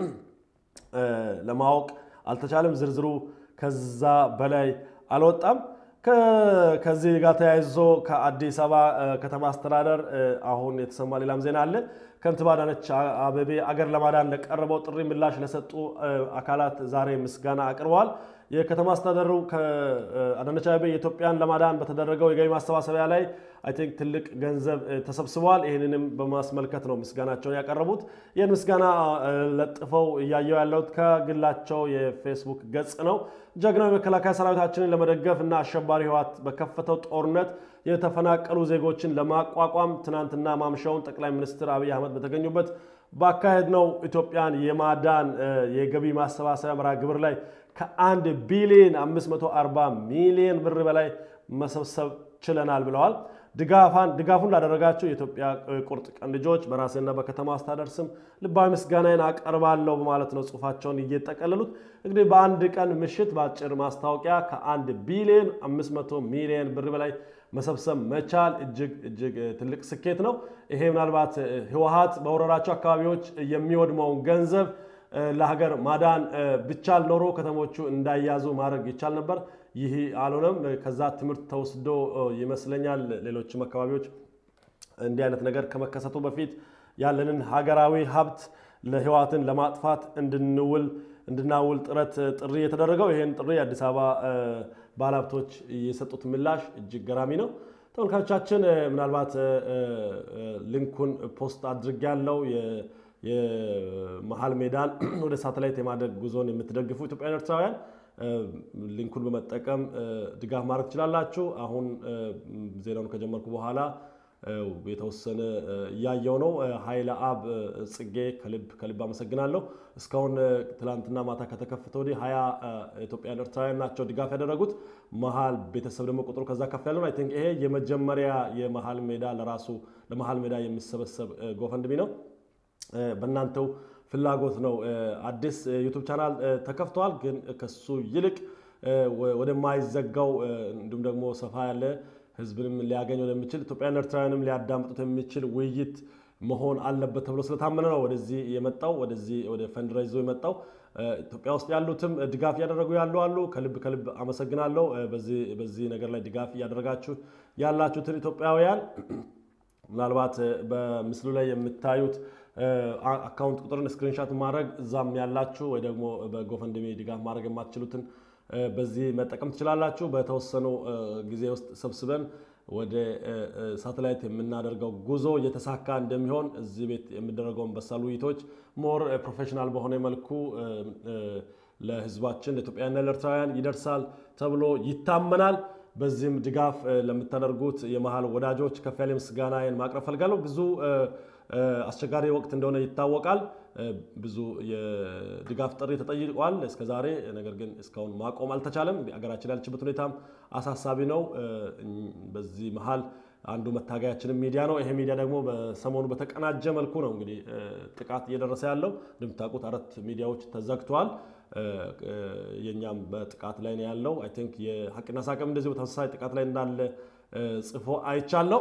ለማወቅ አልተቻለም። ዝርዝሩ ከዛ በላይ አልወጣም። ከዚህ ጋር ተያይዞ ከአዲስ አበባ ከተማ አስተዳደር አሁን የተሰማ ሌላም ዜና አለ። ከንቲባ አዳነች አቤቤ አገር ለማዳን ለቀረበው ጥሪ ምላሽ ለሰጡ አካላት ዛሬ ምስጋና አቅርበዋል። የከተማ አስተዳደሩ ከአዳነች አቤቤ የኢትዮጵያን ለማዳን በተደረገው የገቢ ማሰባሰቢያ ላይ አይ ቲንክ ትልቅ ገንዘብ ተሰብስበዋል። ይህንንም በማስመልከት ነው ምስጋናቸውን ያቀረቡት። ይህን ምስጋና ለጥፈው እያየው ያለሁት ከግላቸው የፌስቡክ ገጽ ነው። ጀግናው የመከላከያ ሰራዊታችንን ለመደገፍ እና አሸባሪ ህወሓት በከፈተው ጦርነት የተፈናቀሉ ዜጎችን ለማቋቋም ትናንትና ማምሻውን ጠቅላይ ሚኒስትር አብይ አህመድ በተገኙበት ባካሄድ ነው ኢትዮጵያን የማዳን የገቢ ማሰባሰቢያ መርሃ ግብር ላይ ከአንድ ቢሊዮን 540 ሚሊዮን ብር በላይ መሰብሰብ ችለናል ብለዋል። ድጋፉን ላደረጋቸው የኢትዮጵያ ቁርጥ ቀን ልጆች በራሴና በከተማ አስተዳደር ስም ልባዊ ምስጋናዬን አቀርባለሁ በማለት ነው ጽሁፋቸውን እየጠቀለሉት። እንግዲህ በአንድ ቀን ምሽት በአጭር ማስታወቂያ ከአንድ ቢሊዮን 500 ሚሊዮን ብር በላይ መሰብሰብ መቻል እጅግ እጅግ ትልቅ ስኬት ነው። ይሄ ምናልባት ህወሓት በወረራቸው አካባቢዎች የሚወድመውን ገንዘብ ለሀገር ማዳን ቢቻል ኖሮ ከተሞቹ እንዳያዙ ማድረግ ይቻል ነበር። ይህ አልሆነም። ከዛ ትምህርት ተወስዶ ይመስለኛል ሌሎችም አካባቢዎች እንዲህ አይነት ነገር ከመከሰቱ በፊት ያለንን ሀገራዊ ሀብት ለህወሓትን ለማጥፋት እንድንውል እንድናውል ጥረት ጥሪ የተደረገው ይህን ጥሪ የአዲስ አበባ ባለሀብቶች የሰጡት ምላሽ እጅግ ገራሚ ነው። ተመልካቾቻችን ምናልባት ሊንኩን ፖስት አድርጌያለሁ። የመሀል ሜዳን ወደ ሳተላይት የማድረግ ጉዞን የምትደግፉ ኢትዮጵያውያን ኤርትራውያን ሊንኩን በመጠቀም ድጋፍ ማድረግ ትችላላችሁ። አሁን ዜናውን ከጀመርኩ በኋላ የተወሰነ እያየው ነው። ኃይለ አብ ጽጌ ከልብ ከልብ አመሰግናለሁ። እስካሁን ትላንትና ማታ ከተከፈተ ወዲህ ሀያ ኢትዮጵያውያን ኤርትራውያን ናቸው ድጋፍ ያደረጉት። መሀል ቤተሰብ ደግሞ ቁጥሩ ከዛ ከፍ ያለ ነው። አይ ቲንክ ይሄ የመጀመሪያ የመሀል ሜዳ ለራሱ ለመሀል ሜዳ የሚሰበሰብ ጎፈንድሚ ነው። በእናንተው ፍላጎት ነው። አዲስ ዩቱብ ቻናል ተከፍተዋል። ግን ከሱ ይልቅ ወደማይዘጋው እንዲሁም ደግሞ ሰፋ ያለ ህዝብንም ሊያገኝ ወደሚችል ኢትዮጵያውያን ኤርትራውያንም ሊያዳምጡት የሚችል ውይይት መሆን አለበት ተብሎ ስለታመነ ነው ወደዚህ የመጣው ወደዚህ ወደ ፈንድራይዞ የመጣው። ኢትዮጵያ ውስጥ ያሉትም ድጋፍ እያደረጉ ያሉ አሉ። ከልብ ከልብ አመሰግናለሁ። በዚህ ነገር ላይ ድጋፍ እያደረጋችሁ ያላችሁትን ኢትዮጵያውያን ምናልባት በምስሉ ላይ የምታዩት አካውንት ቁጥርን ስክሪንሻት ማድረግ እዛም ያላችሁ ወይ ደግሞ በጎፈንድሜ ድጋፍ ማድረግ የማትችሉትን በዚህ መጠቀም ትችላላችሁ። በተወሰኑ ጊዜ ውስጥ ሰብስበን ወደ ሳተላይት የምናደርገው ጉዞ እየተሳካ እንደሚሆን እዚህ ቤት የሚደረገውን በሳል ውይይቶች ሞር ፕሮፌሽናል በሆነ መልኩ ለህዝባችን ለኢትዮጵያውያንና ለኤርትራውያን ይደርሳል ተብሎ ይታመናል። በዚህም ድጋፍ ለምታደርጉት የመሀል ወዳጆች ከፍ ያለ ምስጋናዬን ማቅረብ ፈልጋለሁ። ብዙ አስቸጋሪ ወቅት እንደሆነ ይታወቃል። ብዙ የድጋፍ ጥሪ ተጠይቋል እስከዛሬ። ነገር ግን እስካሁን ማቆም አልተቻለም። አገራችን ያለችበት ሁኔታም አሳሳቢ ነው። በዚህ መሀል አንዱ መታገያችንም ሚዲያ ነው። ይሄ ሚዲያ ደግሞ በሰሞኑ በተቀናጀ መልኩ ነው እንግዲህ ጥቃት እየደረሰ ያለው። እንደምታውቁት አራት ሚዲያዎች ተዘግተዋል። የእኛም በጥቃት ላይ ነው ያለው። አይ ቲንክ የሀቅና ሳቅም እንደዚህ በተመሳሳይ ጥቃት ላይ እንዳለ ጽፎ አይቻለው።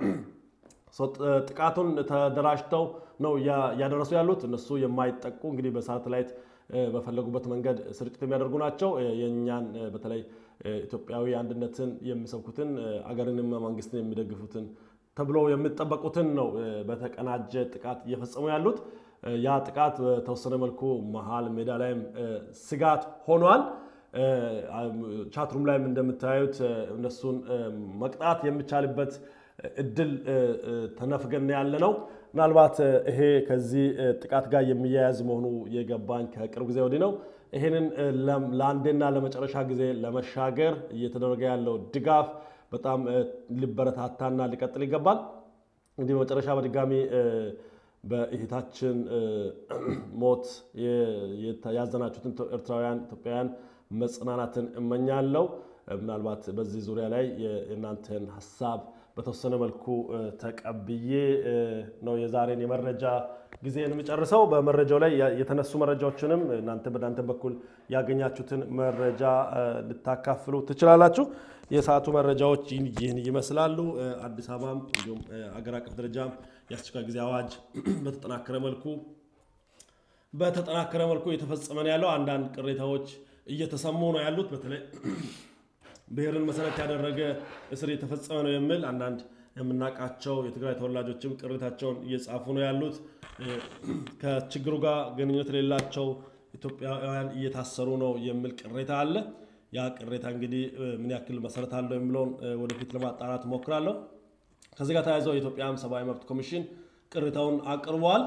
ጥቃቱን ተደራጅተው ነው እያደረሱ ያሉት። እነሱ የማይጠቁ እንግዲህ በሳተላይት በፈለጉበት መንገድ ስርጭት የሚያደርጉ ናቸው። የእኛን በተለይ ኢትዮጵያዊ አንድነትን የሚሰብኩትን አገርንም መንግስትን የሚደግፉትን ተብሎ የሚጠበቁትን ነው በተቀናጀ ጥቃት እየፈጸሙ ያሉት። ያ ጥቃት በተወሰነ መልኩ መሀል ሜዳ ላይም ስጋት ሆኗል። ቻትሩም ላይም እንደምታዩት እነሱን መቅጣት የሚቻልበት እድል ተነፍገን ያለ ነው። ምናልባት ይሄ ከዚህ ጥቃት ጋር የሚያያዝ መሆኑ የገባኝ ከቅርብ ጊዜ ወዲህ ነው። ይህንን ለአንዴና ለመጨረሻ ጊዜ ለመሻገር እየተደረገ ያለው ድጋፍ በጣም ሊበረታታና ሊቀጥል ይገባል። እንግዲህ በመጨረሻ በድጋሚ በእህታችን ሞት ያዘናችሁትን ኤርትራውያን፣ ኢትዮጵያውያን መጽናናትን እመኛለሁ። ምናልባት በዚህ ዙሪያ ላይ የእናንተን ሀሳብ በተወሰነ መልኩ ተቀብዬ ነው የዛሬን የመረጃ ጊዜን የምጨርሰው። በመረጃው ላይ የተነሱ መረጃዎችንም እናንተ በእናንተ በኩል ያገኛችሁትን መረጃ ልታካፍሉ ትችላላችሁ። የሰዓቱ መረጃዎች ይህን ይመስላሉ። አዲስ አበባም እንዲሁም አገር አቀፍ ደረጃም የአስቸኳይ ጊዜ አዋጅ በተጠናከረ መልኩ በተጠናከረ መልኩ እየተፈጸመ ነው ያለው። አንዳንድ ቅሬታዎች እየተሰሙ ነው ያሉት በተለይ ብሔርን መሰረት ያደረገ እስር የተፈጸመ ነው የሚል አንዳንድ የምናውቃቸው የትግራይ ተወላጆችም ቅሬታቸውን እየጻፉ ነው ያሉት። ከችግሩ ጋር ግንኙነት የሌላቸው ኢትዮጵያውያን እየታሰሩ ነው የሚል ቅሬታ አለ። ያ ቅሬታ እንግዲህ ምን ያክል መሰረት አለው የሚለውን ወደፊት ለማጣራት እሞክራለሁ። ከዚህ ጋር ተያይዘው የኢትዮጵያ ሰብአዊ መብት ኮሚሽን ቅሬታውን አቅርቧል።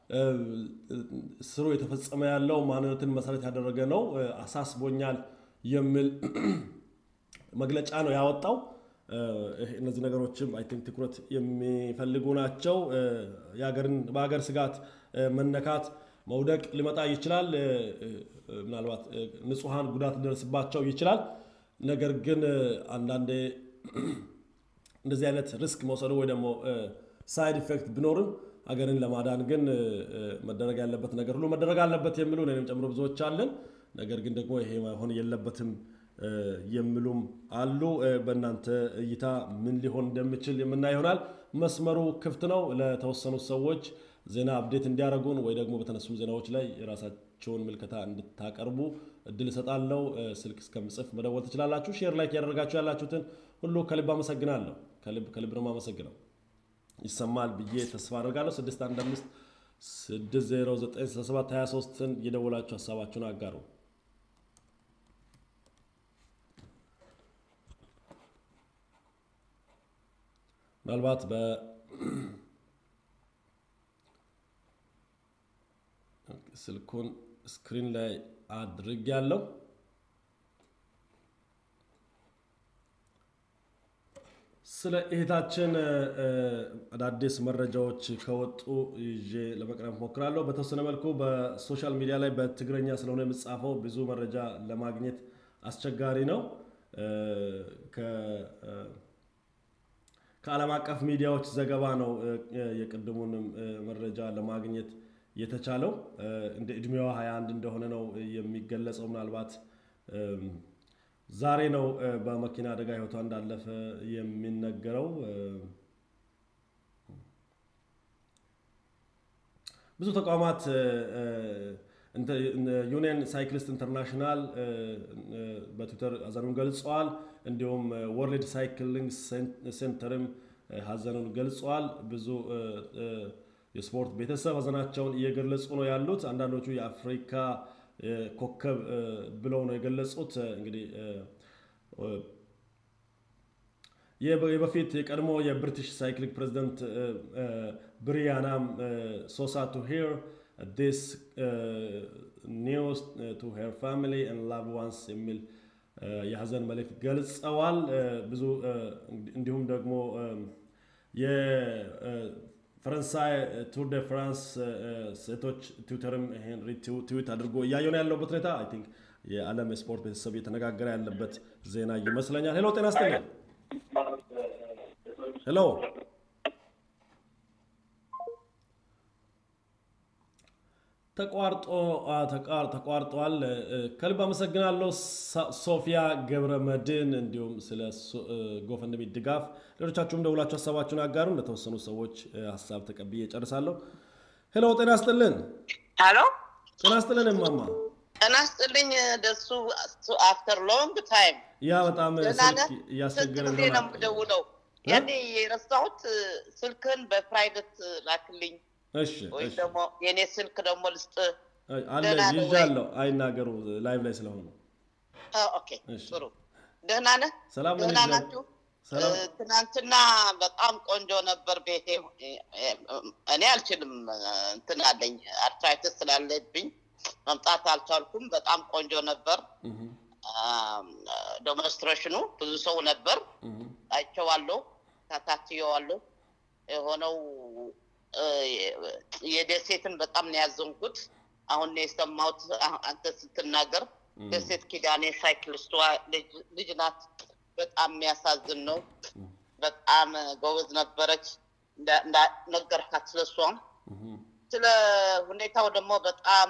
እስሩ የተፈጸመ ያለው ማንነትን መሰረት ያደረገ ነው፣ አሳስቦኛል የሚል መግለጫ ነው ያወጣው። እነዚህ ነገሮችም አይ ቲንክ ትኩረት የሚፈልጉ ናቸው። በሀገር ስጋት መነካት መውደቅ ሊመጣ ይችላል። ምናልባት ንጹሐን ጉዳት ሊደርስባቸው ይችላል። ነገር ግን አንዳንዴ እንደዚህ አይነት ሪስክ መውሰዱ ወይ ደግሞ ሳይድ ኢፌክት ቢኖርም ሀገርን ለማዳን ግን መደረግ ያለበት ነገር ሁሉ መደረግ አለበት የሚሉ እኔንም ጨምሮ ብዙዎች አለን። ነገር ግን ደግሞ ይሄ መሆን የለበትም የሚሉም አሉ። በእናንተ እይታ ምን ሊሆን እንደሚችል የምናይ ይሆናል። መስመሩ ክፍት ነው ለተወሰኑ ሰዎች ዜና አፕዴት እንዲያደርጉን ወይ ደግሞ በተነሱ ዜናዎች ላይ የራሳቸውን ምልከታ እንድታቀርቡ እድል እሰጣለሁ። ስልክ እስከምጽፍ መደወል ትችላላችሁ። ሼር ላይክ ያደረጋችሁ ያላችሁትን ሁሉ ከልብ አመሰግናለሁ። ከልብ ከልብ ነው አመሰግነው። ይሰማል ብዬ ተስፋ አድርጋለሁ። 615 609 23ን የደወላችሁ ሀሳባችሁን አጋሩ። ምናልባት በ ስልኩን ስክሪን ላይ አድርግ ያለው ስለ እህታችን አዳዲስ መረጃዎች ከወጡ ይዤ ለመቅረብ ሞክራለሁ። በተወሰነ መልኩ በሶሻል ሚዲያ ላይ በትግረኛ ስለሆነ የምጻፈው ብዙ መረጃ ለማግኘት አስቸጋሪ ነው። ከዓለም አቀፍ ሚዲያዎች ዘገባ ነው የቅድሙንም መረጃ ለማግኘት የተቻለው። እንደ እድሜዋ 21 እንደሆነ ነው የሚገለጸው። ምናልባት ዛሬ ነው በመኪና አደጋ ህይወቷ እንዳለፈ የሚነገረው። ብዙ ተቋማት ዩኒየን ሳይክሊስት ኢንተርናሽናል በትዊተር ሀዘኑን ገልጸዋል። እንዲሁም ወርልድ ሳይክሊንግ ሴንተርም ሀዘኑን ገልጸዋል። ብዙ የስፖርት ቤተሰብ ሀዘናቸውን እየገለጹ ነው ያሉት። አንዳንዶቹ የአፍሪካ ኮከብ ብለው ነው የገለጹት። እንግዲህ የበፊት የቀድሞ የብሪቲሽ ሳይክሊንግ ፕሬዚደንት ብሪያናም ሶሳ ቱ ሂር ዲስ ኒውስ ቱ ሄር ፋሚሊ ኤንድ ላቭ ዋንስ የሚል የሀዘን መልእክት ገልጸዋል። ብዙ እንዲሁም ደግሞ የፈረንሳይ ቱር ደ ፍራንስ ሴቶች ትዊተርም ይሄን ሪትዊት አድርጎ እያየሁ ነው ያለበት ሁኔታ አይ ቲንክ የዓለም የስፖርት ቤተሰብ እየተነጋገረ ያለበት ዜና ይመስለኛል። ሄሎ ጤና ይስጥልኝ። ሄሎ ተቋርጦ ተቋርጧል። ከልብ አመሰግናለሁ ሶፊያ ገብረ መድን፣ እንዲሁም ስለ ጎፈንድሚ ድጋፍ ሌሎቻችሁም ደውላችሁ ሀሳባችሁን አጋሩ። ለተወሰኑ ሰዎች ሀሳብ ተቀብዬ ጨርሳለሁ። ሄሎ ጤና ይስጥልን። ሄሎ ጤና ይስጥልን እማማ። ጤና ይስጥልኝ ደሱ አፍተር ሎንግ ታይም ያ በጣም ስልክ እያስቸገረ ጊዜ ነው የምደውለው። ያኔ የረሳሁት ስልክህን በፕራይቬት ላክልኝ እሺ ወይም ደግሞ የእኔ ስልክ ደግሞ ልስጥ አለ ይዣለሁ። አይናገሩ ላይቭ ላይ ስለሆኑ። ኦኬ ጥሩ። ደህና ነህ? ሰላም ደህና ናችሁ? ትናንትና በጣም ቆንጆ ነበር ቤቴ። እኔ አልችልም እንትን አለኝ አርትራይትስ ስላለብኝ መምጣት አልቻልኩም። በጣም ቆንጆ ነበር ዴሞንስትሬሽኑ። ብዙ ሰው ነበር፣ አይቼዋለሁ፣ ተከታትዬዋለሁ። የሆነው የደሴትን በጣም ነው ያዘንኩት። አሁን ነው የሰማሁት አንተ ስትናገር። ደሴት ኪዳኔ ሳይክሊስቷ ልጅ ናት። በጣም የሚያሳዝን ነው። በጣም ጎበዝ ነበረች ነገርካት ስለሷም ስለ ሁኔታው ደግሞ በጣም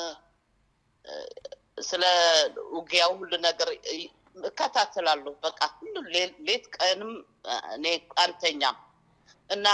ስለ ውጊያው ሁሉ ነገር እከታተላለሁ። በቃ ሁሉ ሌት ቀንም እኔ አንተኛም እና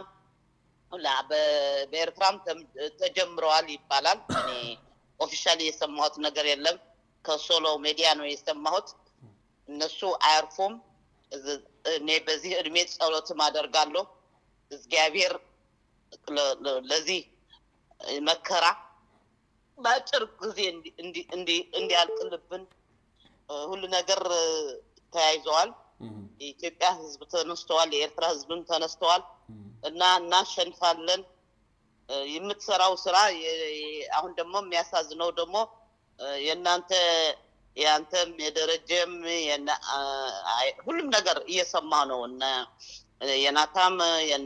በኤርትራም ተጀምረዋል ይባላል። እኔ ኦፊሻሊ የሰማሁት ነገር የለም። ከሶሎ ሜዲያ ነው የሰማሁት። እነሱ አያርፉም። እኔ በዚህ እድሜ ጸሎትም አደርጋለሁ እግዚአብሔር ለዚህ መከራ በአጭር ጊዜ እንዲያልቅልብን ሁሉ ነገር ተያይዘዋል። የኢትዮጵያ ሕዝብ ተነስተዋል፣ የኤርትራ ሕዝብም ተነስተዋል እና እናሸንፋለን። የምትሰራው ስራ አሁን ደግሞ የሚያሳዝነው ደግሞ የእናንተ የአንተም የደረጀም ሁሉም ነገር እየሰማ ነው እና የናታም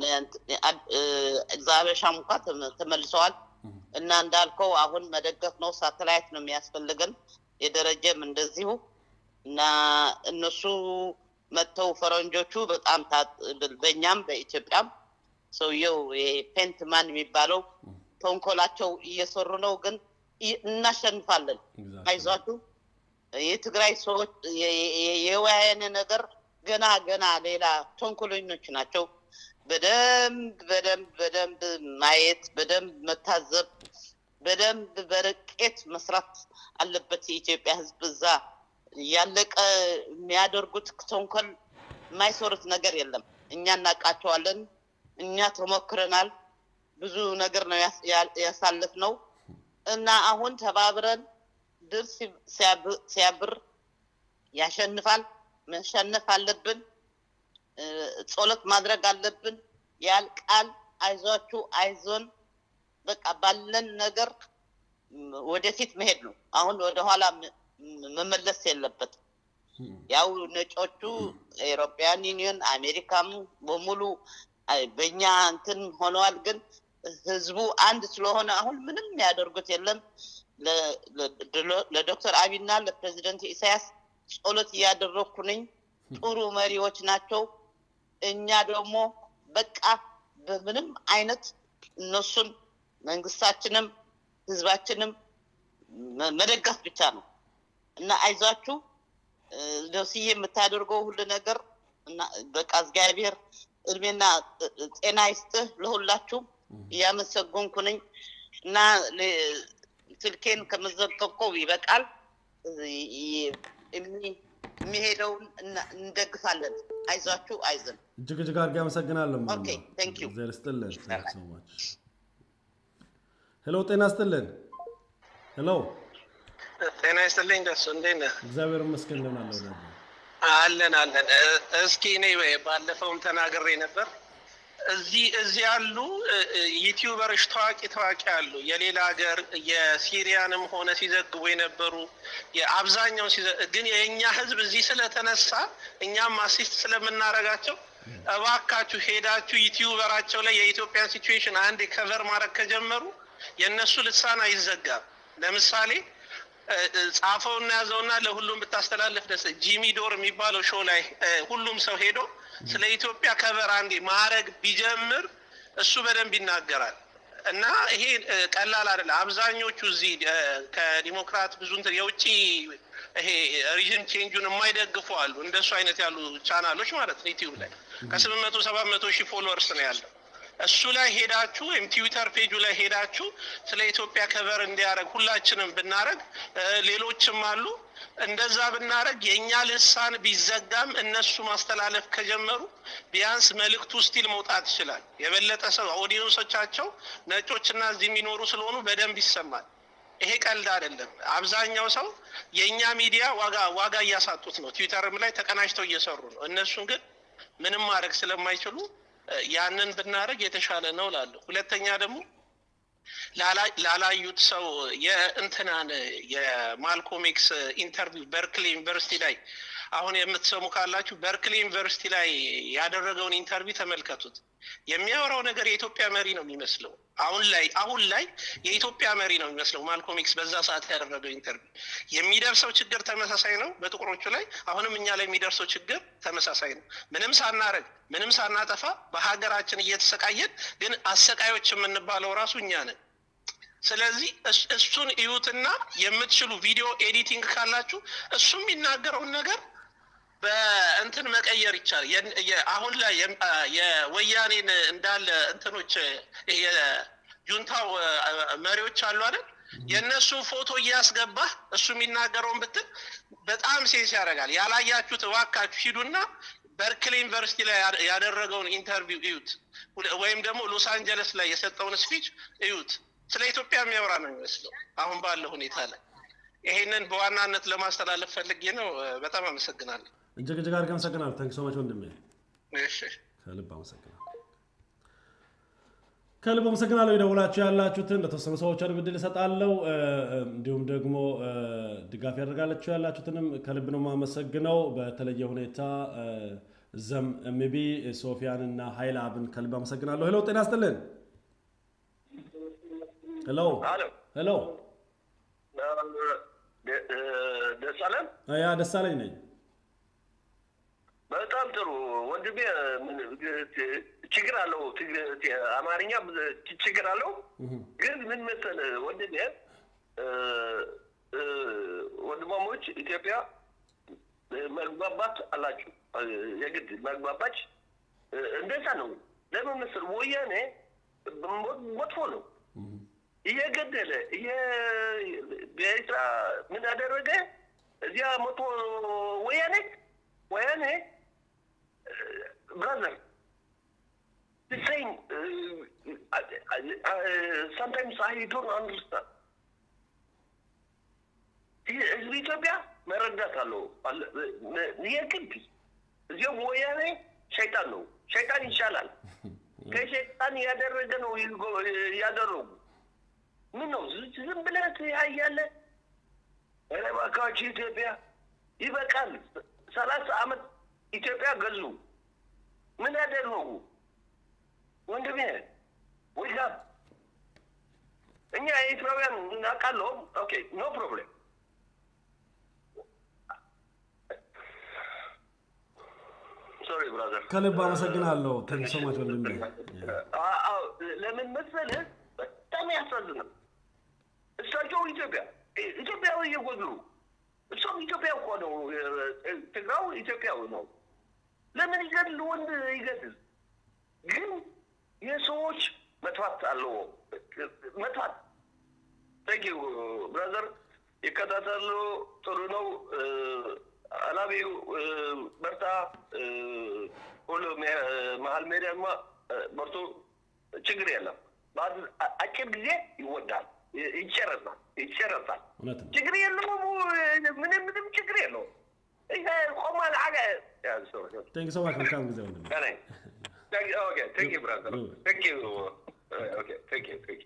ዛበሻም እንኳ ተመልሰዋል እና እንዳልከው አሁን መደገፍ ነው። ሳተላይት ነው የሚያስፈልገን። የደረጀም እንደዚሁ እና እነሱ መጥተው ፈረንጆቹ በጣም በእኛም በኢትዮጵያም ሰውየው ፔንትማን የሚባለው ተንኮላቸው እየሰሩ ነው። ግን እናሸንፋለን፣ አይዟችሁ። የትግራይ ሰዎች የወያኔ ነገር ገና ገና ሌላ ተንኮለኞች ናቸው። በደንብ በደንብ በደንብ ማየት፣ በደንብ መታዘብ፣ በደንብ በርቄት መስራት አለበት የኢትዮጵያ ሕዝብ እዛ ያለቀ የሚያደርጉት ተንኮል የማይሰሩት ነገር የለም። እኛ እናውቃቸዋለን። እኛ ተሞክረናል። ብዙ ነገር ነው ያሳልፍ ነው እና አሁን ተባብረን ድል ሲያብር ያሸንፋል። መሸነፍ አለብን። ጸሎት ማድረግ አለብን። ያልቃል። አይዟችሁ፣ አይዞን። በቃ ባለን ነገር ወደፊት መሄድ ነው። አሁን ወደኋላ መመለስ የለበትም። ያው ነጮቹ ኤሮፒያን ዩኒየን አሜሪካም በሙሉ በእኛ እንትን ሆነዋል። ግን ህዝቡ አንድ ስለሆነ አሁን ምንም ያደርጉት የለም። ለዶክተር አብይና ለፕሬዚደንት ኢሳያስ ጸሎት እያደረግኩ ነኝ። ጥሩ መሪዎች ናቸው። እኛ ደግሞ በቃ በምንም አይነት እነሱን መንግስታችንም ህዝባችንም መደገፍ ብቻ ነው እና አይዟችሁ ደስዬ የምታደርገው ሁሉ ነገር እና በቃ እግዚአብሔር እድሜና ጤና ይስጥህ ለሁላችሁም እያመሰገንኩ ነኝ እና ስልኬን ከመዘገብከው ይበቃል። የሚሄደውን እንደግፋለን። አይዟችሁ፣ አይዘን። እጅግ እጅግ አድርጌ አመሰግናለሁ። ኦኬ፣ ቴንክ ዩ። እግዚአብሔር ይስጥልን። ሄሎ፣ ጤና ይስጥልን። ሄሎ፣ ጤና ይስጥልኝ። ደሱ እንዴት ነህ? እግዚአብሔር ይመስገን። እንደምን አለ ወዳጄ? አለን አለን። እስኪ እኔ ባለፈውም ተናግሬ ነበር። እዚህ እዚህ ያሉ ዩቲዩበሮች ታዋቂ ታዋቂ አሉ። የሌላ ሀገር የሲሪያንም ሆነ ሲዘግቡ የነበሩ የአብዛኛው ግን የእኛ ህዝብ እዚህ ስለተነሳ እኛም አሲስት ስለምናረጋቸው እባካችሁ ሄዳችሁ ዩቲዩበራቸው ላይ የኢትዮጵያን ሲቹዌሽን አንድ ከቨር ማድረግ ከጀመሩ የእነሱ ልሳን አይዘጋም። ለምሳሌ ጻፈውና ያዘውና ለሁሉም ብታስተላልፍ ደስ ጂሚ ዶር የሚባለው ሾው ላይ ሁሉም ሰው ሄዶ ስለ ኢትዮጵያ ከቨር አንዴ ማድረግ ቢጀምር እሱ በደንብ ይናገራል። እና ይሄ ቀላል አይደለም። አብዛኞቹ እዚህ ከዲሞክራት ብዙ እንትን የውጭ ይሄ ሪጅን ቼንጁን የማይደግፉ አሉ። እንደሱ አይነት ያሉ ቻናሎች ማለት ነው ዩቲዩብ ላይ ከስምንት መቶ ሰባት መቶ ሺህ ፎሎወርስ ነው ያለው። እሱ ላይ ሄዳችሁ ወይም ትዊተር ፔጁ ላይ ሄዳችሁ ስለ ኢትዮጵያ ከቨር እንዲያደርግ ሁላችንም ብናደርግ ሌሎችም አሉ እንደዛ ብናደርግ የእኛ ልሳን ቢዘጋም እነሱ ማስተላለፍ ከጀመሩ ቢያንስ መልእክቱ ስቲል መውጣት ይችላል። የበለጠ ሰው ኦዲየንሶቻቸው ነጮችና እዚህ የሚኖሩ ስለሆኑ በደንብ ይሰማል። ይሄ ቀልድ አይደለም። አብዛኛው ሰው የእኛ ሚዲያ ዋጋ ዋጋ እያሳጡት ነው። ትዊተርም ላይ ተቀናጅተው እየሰሩ ነው። እነሱን ግን ምንም ማድረግ ስለማይችሉ ያንን ብናደርግ የተሻለ ነው ላለሁ። ሁለተኛ ደግሞ ላላዩት ሰው የእንትናን የማልኮም ኤክስ ኢንተርቪው በርክሌ ዩኒቨርሲቲ ላይ አሁን የምትሰሙ ካላችሁ በርክሌ ዩኒቨርሲቲ ላይ ያደረገውን ኢንተርቪው ተመልከቱት። የሚያወራው ነገር የኢትዮጵያ መሪ ነው የሚመስለው። አሁን ላይ አሁን ላይ የኢትዮጵያ መሪ ነው የሚመስለው ማልኮም ኤክስ በዛ ሰዓት ያደረገው ኢንተርቪው። የሚደርሰው ችግር ተመሳሳይ ነው በጥቁሮቹ ላይ፣ አሁንም እኛ ላይ የሚደርሰው ችግር ተመሳሳይ ነው። ምንም ሳናረግ ምንም ሳናጠፋ በሀገራችን እየተሰቃየን ግን አሰቃዮች የምንባለው ራሱ እኛ ነን። ስለዚህ እሱን እዩትና የምትችሉ ቪዲዮ ኤዲቲንግ ካላችሁ እሱ የሚናገረውን ነገር በእንትን መቀየር ይቻላል። አሁን ላይ የወያኔን እንዳለ እንትኖች የጁንታው መሪዎች አሉ አይደል? የእነሱን ፎቶ እያስገባህ እሱ የሚናገረውን ብትል በጣም ሴንስ ያደርጋል። ያላያችሁት እባካችሁ ሂዱና በርክሌ ዩኒቨርሲቲ ላይ ያደረገውን ኢንተርቪው እዩት፣ ወይም ደግሞ ሎስ አንጀለስ ላይ የሰጠውን ስፒች እዩት። ስለ ኢትዮጵያ የሚያወራ ነው የሚመስለው አሁን ባለው ሁኔታ ላይ። ይሄንን በዋናነት ለማስተላለፍ ፈልጌ ነው። በጣም አመሰግናለሁ። እጅግ እጅግ አድርጌ አመሰግናለሁ። ታንክ ሶ ማች ወንድሜ፣ እሺ ከልብ አመሰግናለሁ። ከልብ አመሰግናለሁ። የደውላችሁ ያላችሁትን ለተወሰኑ ሰዎች አድርግ ዕድል እሰጣለሁ። እንዲሁም ደግሞ ድጋፍ ያደርጋላችሁ ያላችሁትንም ከልብ ነው የማመሰግነው። በተለየ ሁኔታ ዘም ኤምቢ ሶፊያን እና ሀይል አብን ከልብ አመሰግናለሁ። ሄሎ ጤና ይስጥልን። ሄሎ ሄሎ፣ ደሳለም ያ ደሳለኝ ነኝ። በጣም ጥሩ ወንድሜ። ችግር አለው አማርኛ ችግር አለው፣ ግን ምን መሰለህ ወንድሜ፣ ወንድማሞች ኢትዮጵያ መግባባት አላችሁ፣ የግድ መግባባች እንደዛ ነው። ለምን መሰለህ ወያኔ መጥፎ ነው እየገደለ በኤርትራ ምን አደረገ? እዚያ መቶ ወያኔ ወያኔ ብራዘር ሴም ሳምታይምስ አይ ዶንት አንደርስታንድ ህዝብ ኢትዮጵያ መረዳት አለው የግድ እዚያም ወያኔ ሸይጣን ነው። ሸይጣን ይሻላል። ከሸይጣን ያደረገ ነው ያደረጉ ምን ነው ዝም ብለህ ትያያለህ? ኧረ እባካችሁ ኢትዮጵያ ይበቃል። ሰላሳ ዓመት ኢትዮጵያ ገዙ። ምን ያደረጉ ወንድሜ? ወይዛ እኛ ኤርትራውያን እናውቃለሁ። ኦኬ ኖ ፕሮብሌም። ሶሪ ብራዘር፣ ከልብ አመሰግናለሁ። ታንክ ሶ ማች ወንድሜ። ለምን መሰለህ በጣም ያሳዝናል። እሳቸው ኢትዮጵያ ኢትዮጵያዊ እየጎዱ እሱም ኢትዮጵያ እኮ ነው። ትግራው ኢትዮጵያዊ ነው። ለምን ይገድል? ወንድ ይገድል። ግን የሰዎች መጥፋት አለው መጥፋት ታንኪዩ ብራዘር ይከታተሉ። ጥሩ ነው። አላቢው በርታ። ሁሉ መሀል ሜዳማ በርቱ። ችግር የለም። አጭር ጊዜ ይወዳል፣ ይጨረሳል፣ ይጨረሳል። እውነት ነው። ችግር የለውም። ምንም ምንም ችግር የለውም። ይሄ ቆማል አገ ቴንክ ሶ ማች መልካም ጊዜ ወንድሜ። ኦኬ ቴንክ ዩ ብራዘር ቴንክ ዩ ኦኬ ቴንክ ዩ ቴንክ ዩ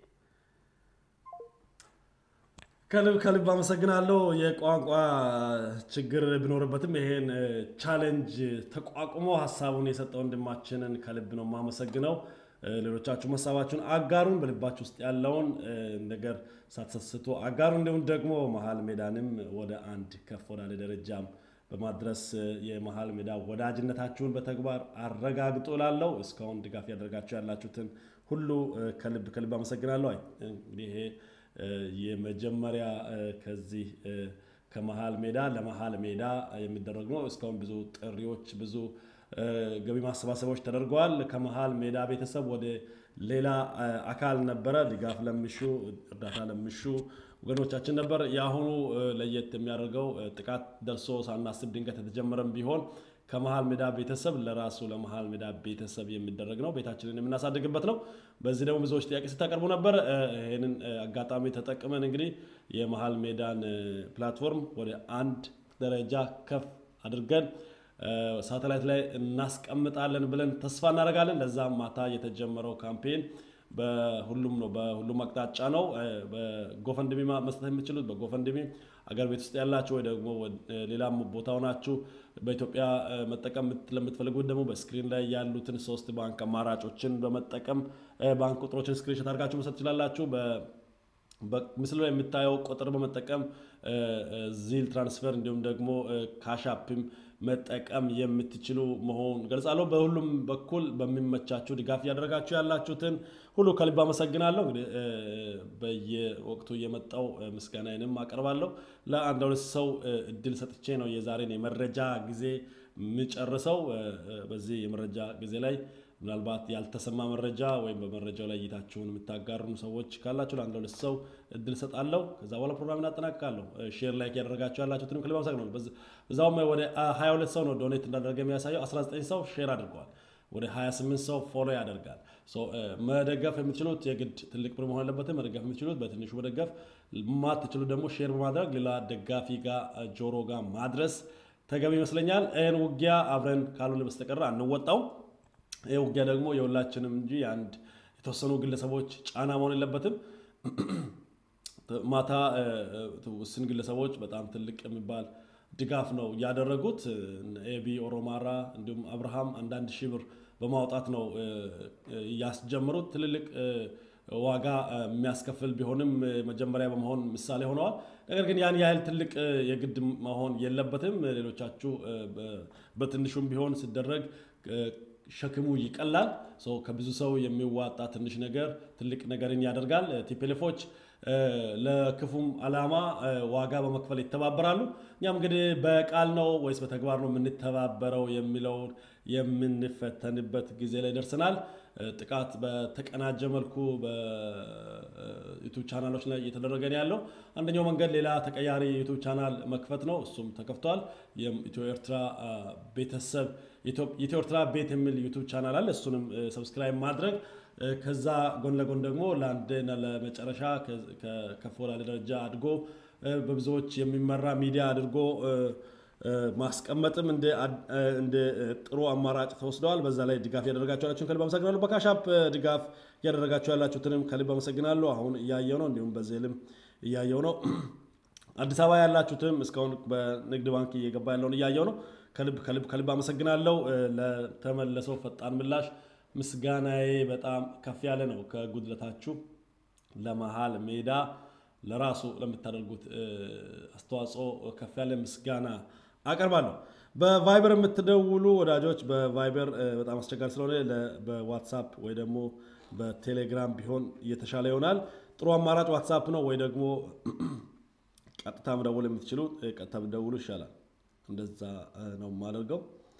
ከልብ ከልብ አመሰግናለሁ። የቋንቋ ችግር ቢኖርበትም ይሄን ቻሌንጅ ተቋቁሞ ሀሳቡን የሰጠ ወንድማችንን ከልብ ነው የማመሰግነው። ሌሎቻችሁ ሀሳባችሁን አጋሩን፣ በልባችሁ ውስጥ ያለውን ነገር ሳትሰስቱ አጋሩ። እንዲሁም ደግሞ መሀል ሜዳንም ወደ አንድ ከፍ ወዳለ ደረጃም በማድረስ የመሀል ሜዳ ወዳጅነታችሁን በተግባር አረጋግጡ ላለው እስካሁን ድጋፍ ያደርጋችሁ ያላችሁትን ሁሉ ከልብ ከልብ አመሰግናለሁ። አይ እንግዲህ ይሄ የመጀመሪያ ከዚህ ከመሀል ሜዳ ለመሀል ሜዳ የሚደረግ ነው። እስካሁን ብዙ ጥሪዎች፣ ብዙ ገቢ ማሰባሰቦች ተደርገዋል። ከመሀል ሜዳ ቤተሰብ ወደ ሌላ አካል ነበረ ድጋፍ ለምሹ እርዳታ ለምሹ ወገኖቻችን ነበር። የአሁኑ ለየት የሚያደርገው ጥቃት ደርሶ ሳናስብ ድንገት የተጀመረም ቢሆን ከመሀል ሜዳ ቤተሰብ ለራሱ ለመሀል ሜዳ ቤተሰብ የሚደረግ ነው። ቤታችንን የምናሳድግበት ነው። በዚህ ደግሞ ብዙዎች ጥያቄ ስታቀርቡ ነበር። ይህንን አጋጣሚ ተጠቅመን እንግዲህ የመሀል ሜዳን ፕላትፎርም ወደ አንድ ደረጃ ከፍ አድርገን ሳተላይት ላይ እናስቀምጣለን ብለን ተስፋ እናደርጋለን። ለዛም ማታ የተጀመረው ካምፔን በሁሉም ነው በሁሉም አቅጣጫ ነው። በጎፈንድሚ መስጠት የምትችሉት በጎፈንድሚ አገር ቤት ውስጥ ያላችሁ ወይ ደግሞ ሌላም ቦታ ሆናችሁ በኢትዮጵያ መጠቀም ለምትፈልጉት ደግሞ በስክሪን ላይ ያሉትን ሶስት ባንክ አማራጮችን በመጠቀም ባንክ ቁጥሮችን ስክሪንሾት አድርጋችሁ መስጠት ትችላላችሁ። ምስሉ ላይ የምታየው ቁጥር በመጠቀም ዚል ትራንስፈር እንዲሁም ደግሞ ካሻፕም መጠቀም የምትችሉ መሆኑን ገልጻለሁ። በሁሉም በኩል በሚመቻችሁ ድጋፍ እያደረጋችሁ ያላችሁትን ሁሉ ከልብ አመሰግናለሁ። እንግዲህ በየወቅቱ እየመጣው ምስጋናዬንም አቀርባለሁ። ለአንድ ሁለት ሰው እድል ሰጥቼ ነው የዛሬን የመረጃ ጊዜ የምጨርሰው። በዚህ የመረጃ ጊዜ ላይ ምናልባት ያልተሰማ መረጃ ወይም በመረጃው ላይ እይታችሁን የምታጋሩ ሰዎች ካላችሁ ለአንድ ሁለት ሰው እድል ሰጣለሁ። ከዛ በኋላ ፕሮግራም እናጠናቅቃለሁ። ሼር ላይክ ያደረጋችሁ ያላችሁትንም ከልብ አመሰግናለሁ። በዛውም ወደ 22 ሰው ነው ዶኔት እንዳደረገ የሚያሳየው። 19 ሰው ሼር አድርገዋል። ወደ 28 ሰው ፎሎ ያደርጋል። መደገፍ የምትችሉት የግድ ትልቅ ብር መሆን አለበትም። መደገፍ የምትችሉት በትንሹ መደገፍ፣ ማትችሉት ደግሞ ሼር በማድረግ ሌላ ደጋፊ ጋር ጆሮ ጋር ማድረስ ተገቢ ይመስለኛል። ይህን ውጊያ አብረን ካልሆነ በስተቀር አንወጣው። ይህ ውጊያ ደግሞ የሁላችንም እንጂ የአንድ የተወሰኑ ግለሰቦች ጫና መሆን የለበትም። ማታ ውስን ግለሰቦች በጣም ትልቅ የሚባል ድጋፍ ነው ያደረጉት። ኤቢ ኦሮማራ፣ እንዲሁም አብርሃም አንዳንድ ሺህ ብር በማውጣት ነው ያስጀምሩት። ትልልቅ ዋጋ የሚያስከፍል ቢሆንም መጀመሪያ በመሆን ምሳሌ ሆነዋል። ነገር ግን ያን ያህል ትልቅ የግድ መሆን የለበትም። ሌሎቻችሁ በትንሹም ቢሆን ሲደረግ ሸክሙ ይቀላል። ከብዙ ሰው የሚዋጣ ትንሽ ነገር ትልቅ ነገርን ያደርጋል። ቲፔሌፎች ለክፉም ዓላማ ዋጋ በመክፈል ይተባበራሉ። እኛም እንግዲህ በቃል ነው ወይስ በተግባር ነው የምንተባበረው የሚለውን የምንፈተንበት ጊዜ ላይ ደርሰናል። ጥቃት በተቀናጀ መልኩ በዩቱብ ቻናሎች ላይ እየተደረገ ነው ያለው። አንደኛው መንገድ ሌላ ተቀያሪ ዩቱብ ቻናል መክፈት ነው። እሱም ተከፍቷል። የኢትዮ ኤርትራ ቤተሰብ ኢትዮ ኤርትራ ቤት የሚል ዩቱብ ቻናል አለ። እሱንም ሰብስክራይብ ማድረግ ከዛ ጎን ለጎን ደግሞ ለአንድና ለመጨረሻ ከፍ ወዳለ ደረጃ አድጎ በብዙዎች የሚመራ ሚዲያ አድርጎ ማስቀመጥም እንደ ጥሩ አማራጭ ተወስደዋል። በዛ ላይ ድጋፍ ያደረጋችሁ ያላችሁን ከልብ አመሰግናለሁ። በካሻፕ ድጋፍ ያደረጋችሁ ያላችሁትንም ከልብ አመሰግናለሁ። አሁን እያየው ነው፣ እንዲሁም በዜልም እያየው ነው። አዲስ አበባ ያላችሁትም እስካሁን በንግድ ባንክ እየገባ ያለውን እያየው ነው። ከልብ ከልብ ከልብ አመሰግናለሁ። ለተመለሰው ፈጣን ምላሽ ምስጋናዬ በጣም ከፍ ያለ ነው። ከጉድለታችሁ ለመሀል ሜዳ ለራሱ ለምታደርጉት አስተዋጽኦ ከፍ ያለ ምስጋና አቀርባለሁ። በቫይበር የምትደውሉ ወዳጆች በቫይበር በጣም አስቸጋሪ ስለሆነ በዋትሳፕ ወይ ደግሞ በቴሌግራም ቢሆን እየተሻለ ይሆናል። ጥሩ አማራጭ ዋትሳፕ ነው ወይ ደግሞ ቀጥታ መደወል የምትችሉ ቀጥታ ብትደውሉ ይሻላል። እንደዛ ነው የማደርገው።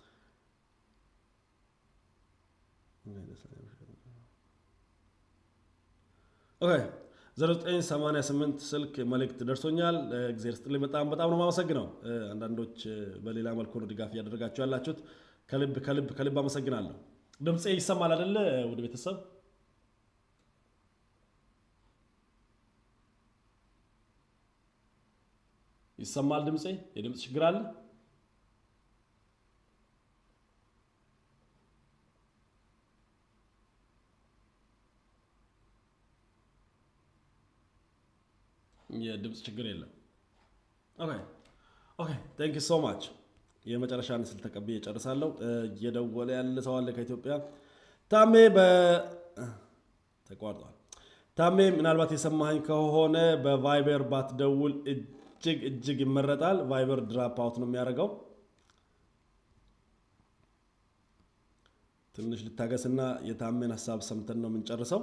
ኦኬ 0988 ስልክ መልእክት ደርሶኛል። እግዚአብሔር ስጥልኝ። በጣም በጣም ነው የማመሰግነው። አንዳንዶች በሌላ መልኩ ነው ድጋፍ እያደረጋችሁ ያላችሁት። ከልብ ከልብ ከልብ አመሰግናለሁ። ድምፄ ይሰማል አይደለ? ወደ ቤተሰብ ይሰማል ድምፄ? የድምፅ ችግር አለ? የድምፅ ችግር የለም። ኦኬ ኦኬ ቴንክ ዩ ሶ ማች። የመጨረሻ ምስል ተቀብዬ እጨርሳለሁ። እየደወለ ያለ ሰው አለ ከኢትዮጵያ። ታሜ በ ተቋርጧል። ታሜ ምናልባት የሰማኸኝ ከሆነ በቫይበር ባትደውል እጅግ እጅግ ይመረጣል። ቫይበር ድራፕ አውት ነው የሚያደርገው። ትንሽ ልታገስና የታሜን ሀሳብ ሰምተን ነው የምንጨርሰው።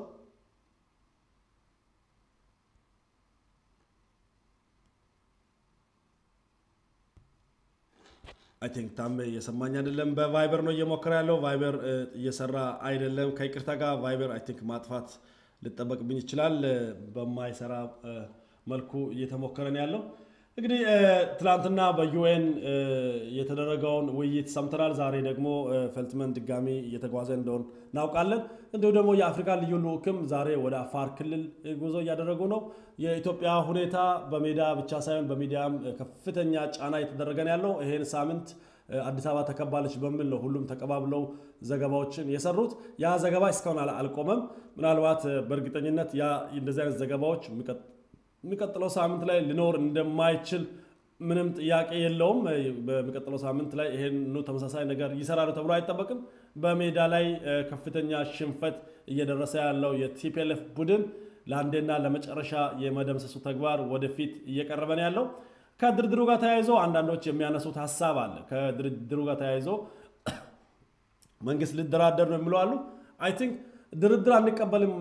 አይ ቲንክ ታሜ እየሰማኝ አይደለም። በቫይበር ነው እየሞከረ ያለው። ቫይበር እየሰራ አይደለም። ከይቅርታ ጋር ቫይበር አይ ቲንክ ማጥፋት ልጠበቅብኝ ይችላል። በማይሰራ መልኩ እየተሞከረ ነው ያለው። እንግዲህ ትላንትና በዩኤን የተደረገውን ውይይት ሰምተናል። ዛሬ ደግሞ ፈልትመን ድጋሚ እየተጓዘ እንደሆን እናውቃለን። እንዲሁም ደግሞ የአፍሪካ ልዩ ልዑክም ዛሬ ወደ አፋር ክልል ጉዞ እያደረጉ ነው። የኢትዮጵያ ሁኔታ በሜዳ ብቻ ሳይሆን በሚዲያም ከፍተኛ ጫና እየተደረገ ነው ያለው። ይሄን ሳምንት አዲስ አበባ ተከባለች በሚል ነው ሁሉም ተቀባብለው ዘገባዎችን የሰሩት። ያ ዘገባ እስካሁን አልቆመም። ምናልባት በእርግጠኝነት ያ እንደዚህ አይነት ዘገባዎች የሚቀጥለው ሳምንት ላይ ሊኖር እንደማይችል ምንም ጥያቄ የለውም። በሚቀጥለው ሳምንት ላይ ይሄኑ ተመሳሳይ ነገር ይሰራሉ ተብሎ አይጠበቅም። በሜዳ ላይ ከፍተኛ ሽንፈት እየደረሰ ያለው የቲፒኤልኤፍ ቡድን ለአንዴና ለመጨረሻ የመደምሰሱ ተግባር ወደፊት እየቀረበ ነው ያለው። ከድርድሩ ጋር ተያይዞ አንዳንዶች የሚያነሱት ሀሳብ አለ። ከድርድሩ ጋር ተያይዞ መንግስት ሊደራደር ነው የሚሉ አሉ። አይ ቲንክ ድርድር አንቀበልም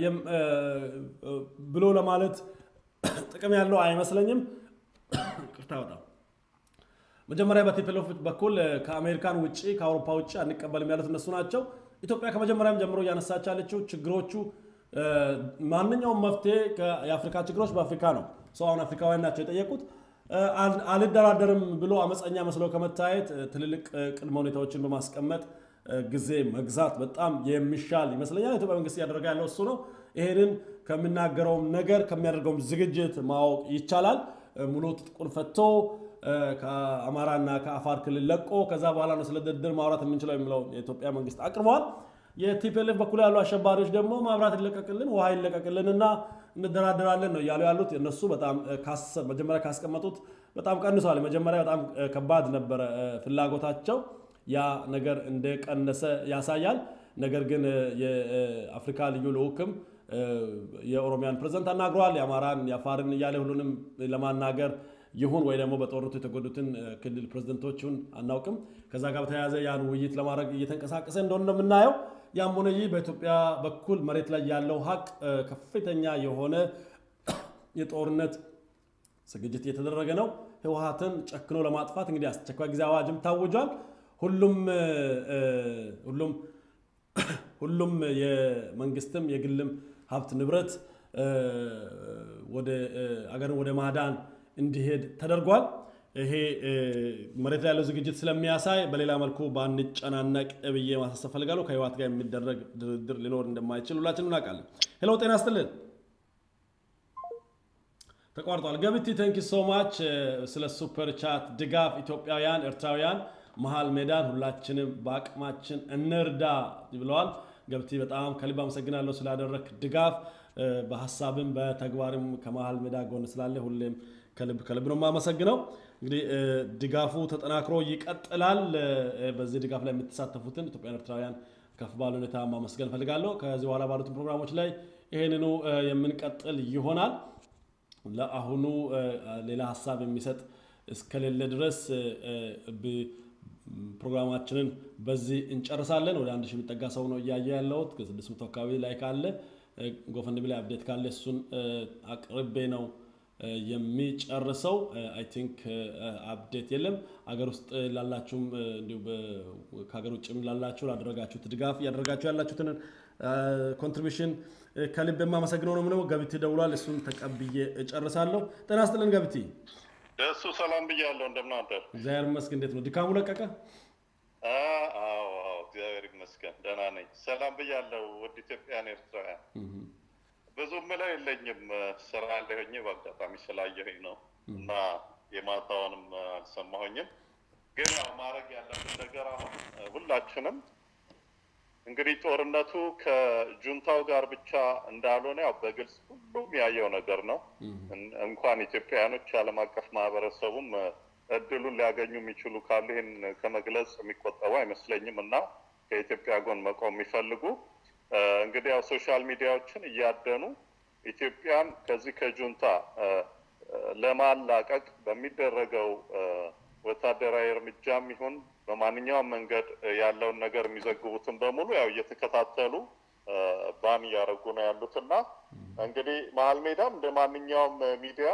ብሎ ለማለት ጥቅም ያለው አይመስለኝም። ቅርታ በጣም መጀመሪያ በቲፒኤልኤፍ በኩል ከአሜሪካን ውጭ ከአውሮፓ ውጭ አንቀበልም ያሉት እነሱ ናቸው። ኢትዮጵያ ከመጀመሪያም ጀምሮ እያነሳች ያለችው ችግሮቹ ማንኛውም መፍትሄ የአፍሪካ ችግሮች በአፍሪካ ነው። ሰው አሁን አፍሪካውያን ናቸው የጠየቁት። አልደራደርም ብሎ አመፀኛ መስለው ከመታየት ትልልቅ ቅድመ ሁኔታዎችን በማስቀመጥ ጊዜ መግዛት በጣም የሚሻል ይመስለኛል። ኢትዮጵያ መንግስት እያደረገ ያለው እሱ ነው። ይሄንን ከሚናገረውም ነገር ከሚያደርገውም ዝግጅት ማወቅ ይቻላል። ሙሉ ትጥቁን ፈቶ ከአማራና ከአፋር ክልል ለቆ ከዛ በኋላ ነው ስለ ድርድር ማውራት የምንችለው የሚለው የኢትዮጵያ መንግስት አቅርበዋል። የቲፒኤልኤፍ በኩል ያሉ አሸባሪዎች ደግሞ ማብራት ይለቀቅልን፣ ውሃ ይለቀቅልን እና እንደራደራለን ነው እያሉ ያሉት። እነሱ በጣም መጀመሪያ ካስቀመጡት በጣም ቀንሰዋል። መጀመሪያ በጣም ከባድ ነበረ ፍላጎታቸው። ያ ነገር እንደቀነሰ ያሳያል። ነገር ግን የአፍሪካ ልዩ ልዑክም የኦሮሚያን ፕሬዝደንት አናግረዋል። የአማራን የአፋርን እያለ ሁሉንም ለማናገር ይሁን ወይ ደግሞ በጦርነቱ የተጎዱትን ክልል ፕሬዝደንቶችን አናውቅም። ከዛ ጋር በተያያዘ ያን ውይይት ለማድረግ እየተንቀሳቀሰ እንደሆነ ነው የምናየው። ያም ሆነ ይህ በኢትዮጵያ በኩል መሬት ላይ ያለው ሀቅ ከፍተኛ የሆነ የጦርነት ዝግጅት እየተደረገ ነው። ህወሀትን ጨክኖ ለማጥፋት እንግዲህ አስቸኳይ ጊዜ አዋጅም ታውጇል። ሁሉም ሁሉም ሁሉም የመንግስትም የግልም ሀብት ንብረት ወደ አገርን ወደ ማዳን እንዲሄድ ተደርጓል። ይሄ መሬት ላይ ያለው ዝግጅት ስለሚያሳይ በሌላ መልኩ ባንጨናነቅ ብዬ ማሳሰብ ፈልጋለሁ። ከህወሓት ጋር የሚደረግ ድርድር ሊኖር እንደማይችል ሁላችንም እናውቃለን። ሄሎ ጤና ይስጥልን። ተቋርጧል። ገብቲ ቴንክ ሶ ማች ስለ ሱፐር ቻት ድጋፍ ኢትዮጵያውያን፣ ኤርትራውያን መሀል ሜዳን ሁላችንም በአቅማችን እንርዳ ብለዋል። ገብቲ በጣም ከልብ አመሰግናለሁ ስላደረክ ድጋፍ በሀሳብም በተግባርም ከመሀል ሜዳ ጎን ስላለ ሁሌም ከልብ ከልብ ነው የማመሰግነው። እንግዲህ ድጋፉ ተጠናክሮ ይቀጥላል። በዚህ ድጋፍ ላይ የምትሳተፉትን ኢትዮጵያን ኤርትራውያን ከፍ ባለ ሁኔታ ማመስገን ፈልጋለሁ። ከዚህ በኋላ ባሉትን ፕሮግራሞች ላይ ይሄንኑ የምንቀጥል ይሆናል። ለአሁኑ ሌላ ሀሳብ የሚሰጥ እስከሌለ ድረስ ፕሮግራማችንን በዚህ እንጨርሳለን። ወደ አንድ ሺህ የሚጠጋ ሰው ነው እያየ ያለሁት ከስድስት መቶ አካባቢ ላይ ካለ ጎፈንድሚ ላይ አፕዴት ካለ እሱን አቅርቤ ነው የሚጨርሰው አይ ቲንክ አፕዴት የለም። አገር ውስጥ ላላችሁም እንዲሁ ከሀገር ውጭም ላላችሁ ላደረጋችሁት ድጋፍ እያደረጋችሁ ያላችሁትን ኮንትሪቢሽን ከልብ የማመሰግነው ነው። ምነው ገቢቲ ደውሏል። እሱን ተቀብዬ እጨርሳለሁ። ጤና ይስጥልን ገቢቲ። ደሱ ሰላም ብያለሁ። እንደምን አደር? እግዚአብሔር ይመስገን። እንዴት ነው ድካሙ ለቀቀ? አዎ እግዚአብሔር ይመስገን ደህና ነኝ። ሰላም ብያለሁ። ውድ ኢትዮጵያን ኤርትራውያን ብዙ ምለው የለኝም። ስራ ያለኝ በአጋጣሚ ስላየሁኝ ነው እና የማታውንም አልሰማሁኝም። ግን ያው ማድረግ ያለብን ነገር አሁን ሁላችንም እንግዲህ ጦርነቱ ከጁንታው ጋር ብቻ እንዳልሆነ ያው በግልጽ ሁሉም ያየው ነገር ነው። እንኳን ኢትዮጵያውያኖች ዓለም አቀፍ ማህበረሰቡም እድሉን ሊያገኙ የሚችሉ ካሉ ይህን ከመግለጽ የሚቆጠቡ አይመስለኝም እና ከኢትዮጵያ ጎን መቆም የሚፈልጉ እንግዲህ ያው ሶሻል ሚዲያዎችን እያደኑ ኢትዮጵያን ከዚህ ከጁንታ ለማላቀቅ በሚደረገው ወታደራዊ እርምጃም ይሁን በማንኛውም መንገድ ያለውን ነገር የሚዘግቡትን በሙሉ ያው እየተከታተሉ ባን እያደረጉ ነው ያሉት እና እንግዲህ መሀል ሜዳም እንደ ማንኛውም ሚዲያ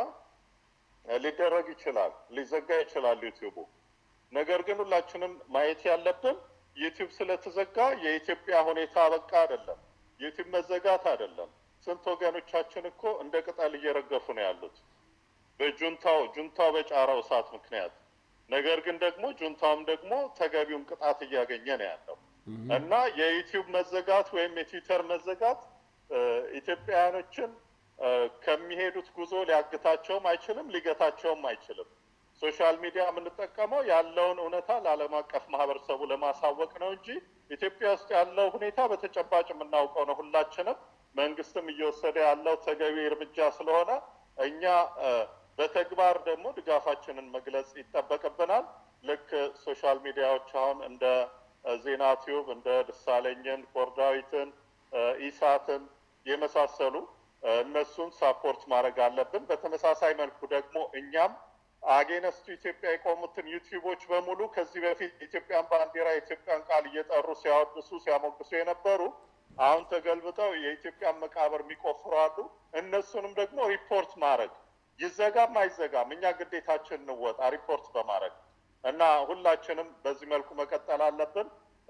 ሊደረግ ይችላል፣ ሊዘጋ ይችላል ዩቲዩቡ። ነገር ግን ሁላችንም ማየት ያለብን ዩቲዩብ ስለተዘጋ የኢትዮጵያ ሁኔታ በቃ አይደለም። ዩቲዩብ መዘጋት አይደለም። ስንት ወገኖቻችን እኮ እንደ ቅጠል እየረገፉ ነው ያሉት በጁንታው ጁንታው በጫረው እሳት ምክንያት። ነገር ግን ደግሞ ጁንታውም ደግሞ ተገቢውን ቅጣት እያገኘ ነው ያለው እና የዩቲዩብ መዘጋት ወይም የትዊተር መዘጋት ኢትዮጵያውያኖችን ከሚሄዱት ጉዞ ሊያግታቸውም አይችልም፣ ሊገታቸውም አይችልም። ሶሻል ሚዲያ የምንጠቀመው ያለውን እውነታ ለዓለም አቀፍ ማህበረሰቡ ለማሳወቅ ነው እንጂ ኢትዮጵያ ውስጥ ያለው ሁኔታ በተጨባጭ የምናውቀው ነው ሁላችንም። መንግስትም እየወሰደ ያለው ተገቢ እርምጃ ስለሆነ እኛ በተግባር ደግሞ ድጋፋችንን መግለጽ ይጠበቅብናል። ልክ ሶሻል ሚዲያዎች አሁን እንደ ዜና ቲዩብ እንደ ደሳለኝን፣ ኮርዳዊትን፣ ኢሳትን የመሳሰሉ እነሱን ሳፖርት ማድረግ አለብን። በተመሳሳይ መልኩ ደግሞ እኛም አጌነስቱ ኢትዮጵያ የቆሙትን ዩቲዩቦች በሙሉ ከዚህ በፊት የኢትዮጵያን ባንዲራ የኢትዮጵያን ቃል እየጠሩ ሲያወድሱ ሲያሞግሱ የነበሩ አሁን ተገልብጠው የኢትዮጵያን መቃብር የሚቆፍሩ አሉ። እነሱንም ደግሞ ሪፖርት ማድረግ ይዘጋም አይዘጋም እኛ ግዴታችን እንወጣ ሪፖርት በማድረግ እና ሁላችንም በዚህ መልኩ መቀጠል አለብን።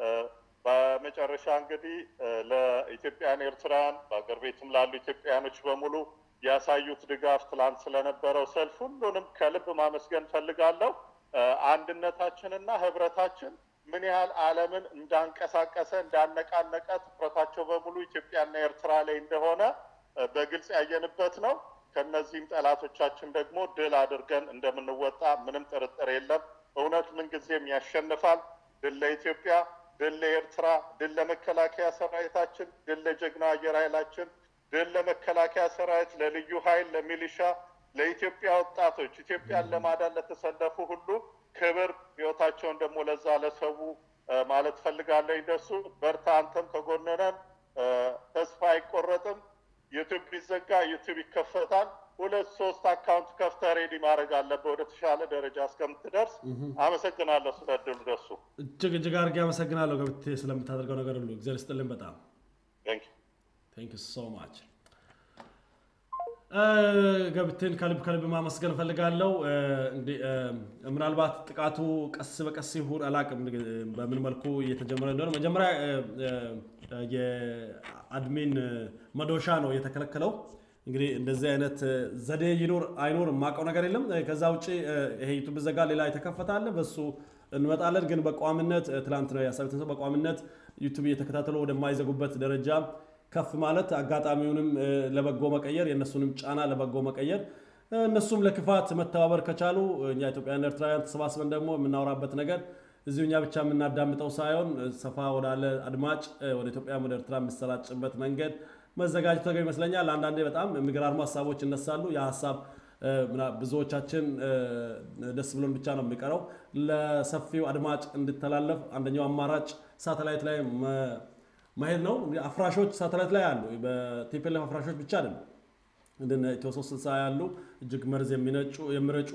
በመጨረሻ እንግዲህ ለኢትዮጵያን ኤርትራውያን በአገር ቤትም ላሉ ኢትዮጵያውያኖች በሙሉ ያሳዩት ድጋፍ ትላንት ስለነበረው ሰልፍ ሁሉንም ከልብ ማመስገን ፈልጋለሁ። አንድነታችንና ህብረታችን ምን ያህል ዓለምን እንዳንቀሳቀሰ እንዳነቃነቀ ትኩረታቸው በሙሉ ኢትዮጵያና ኤርትራ ላይ እንደሆነ በግልጽ ያየንበት ነው። ከነዚህም ጠላቶቻችን ደግሞ ድል አድርገን እንደምንወጣ ምንም ጥርጥር የለም። እውነት ምንጊዜም ያሸንፋል። ድል ለኢትዮጵያ፣ ድል ለኤርትራ፣ ድል ለመከላከያ ሰራዊታችን፣ ድል ለጀግናው አየር ኃይላችን፣ ድል ለመከላከያ ሰራዊት፣ ለልዩ ኃይል፣ ለሚሊሻ፣ ለኢትዮጵያ ወጣቶች፣ ኢትዮጵያን ለማዳን ለተሰለፉ ሁሉ ክብር፣ ህይወታቸውን ደግሞ ለዛ ለሰው ማለት ፈልጋለሁ። ይደርሱ በርታ፣ አንተም ከጎንነን፣ ተስፋ አይቆረጥም። ዩቱብ ቢዘጋ ዩቱብ ይከፈታል። ሁለት ሶስት አካውንት ከፍተህ ሬዲ ማድረግ አለብህ ወደ ተሻለ ደረጃ እስከምትደርስ። አመሰግናለሁ ስለ እድሉ ደሱ። እጅግ እጅግ አድርጌ አመሰግናለሁ ገብቴ ስለምታደርገው ነገር ሁሉ እግዚአብሔር ይስጥልን። በጣም ቴንክ ዩ ሶ ማች ገብቴን ከልብ ከልብ ማመስገን እፈልጋለሁ። ምናልባት ጥቃቱ ቀስ በቀስ ይሁን አላቅም በምን መልኩ እየተጀመረ እንደሆነ መጀመሪያ የአድሚን መዶሻ ነው የተከለከለው። እንግዲህ እንደዚህ አይነት ዘዴ ይኖር አይኖር የማውቀው ነገር የለም። ከዛ ውጭ ይሄ ዩቱብ ዘጋ ሌላ የተከፈታለ በሱ እንመጣለን። ግን በቋሚነት ትላንት ነው ያሳዩት በቋሚነት ዩቱብ እየተከታተሉ ወደማይዘጉበት ደረጃ ከፍ ማለት አጋጣሚውንም ለበጎ መቀየር የእነሱንም ጫና ለበጎ መቀየር እነሱም ለክፋት መተባበር ከቻሉ እኛ ኢትዮጵያውያን ኤርትራውያን ተሰባስበን ደግሞ የምናወራበት ነገር እዚሁ እኛ ብቻ የምናዳምጠው ሳይሆን ሰፋ ወዳለ አድማጭ ወደ ኢትዮጵያ ወደ ኤርትራ የሚሰራጭበት መንገድ መዘጋጀት ተገቢ ይመስለኛል። አንዳንዴ በጣም የሚገራርሙ ሀሳቦች ይነሳሉ። ያ ሀሳብ ብዙዎቻችን ደስ ብሎን ብቻ ነው የሚቀረው። ለሰፊው አድማጭ እንዲተላለፍ አንደኛው አማራጭ ሳተላይት ላይ መሄድ ነው። አፍራሾች ሳተላይት ላይ አሉ። በቲፒኤልኤፍ አፍራሾች ብቻ አይደለም እንደነ ኢትዮ ሶስት ስልሳ ያሉ እጅግ መርዝ የሚነጩ የሚረጩ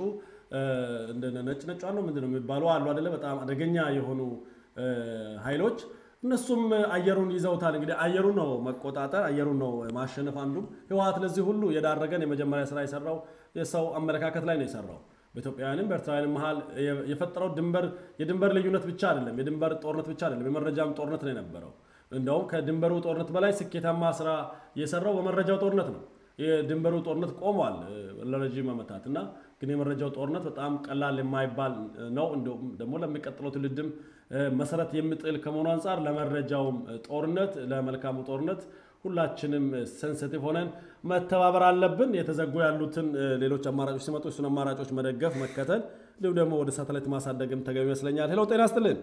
እንደ ነጭ ነጭ ነው ምንድን ነው የሚባሉ አሉ አይደለ? በጣም አደገኛ የሆኑ ኃይሎች እነሱም አየሩን ይዘውታል። እንግዲህ አየሩን ነው መቆጣጠር፣ አየሩን ነው ማሸነፍ። አንዱም ህወሓት ለዚህ ሁሉ የዳረገን የመጀመሪያ ስራ የሰራው የሰው አመለካከት ላይ ነው የሰራው። በኢትዮጵያውያንም በኤርትራውያንም መሀል የፈጠረው ድንበር የድንበር ልዩነት ብቻ አይደለም፣ የድንበር ጦርነት ብቻ አይደለም፣ የመረጃም ጦርነት ነው የነበረው። እንደውም ከድንበሩ ጦርነት በላይ ስኬታማ ስራ የሰራው በመረጃው ጦርነት ነው። የድንበሩ ጦርነት ቆሟል ለረዥም ዓመታት እና ግን የመረጃው ጦርነት በጣም ቀላል የማይባል ነው። እንዲሁም ደግሞ ለሚቀጥለው ትውልድም መሰረት የሚጥል ከመሆኑ አንጻር ለመረጃውም ጦርነት ለመልካሙ ጦርነት ሁላችንም ሴንሲቲቭ ሆነን መተባበር አለብን። የተዘጉ ያሉትን ሌሎች አማራጮች ሲመጡ እሱን አማራጮች መደገፍ፣ መከተል እንዲሁም ደግሞ ወደ ሳተላይት ማሳደግም ተገቢ ይመስለኛል። ሄሎ ጤና ይስጥልን።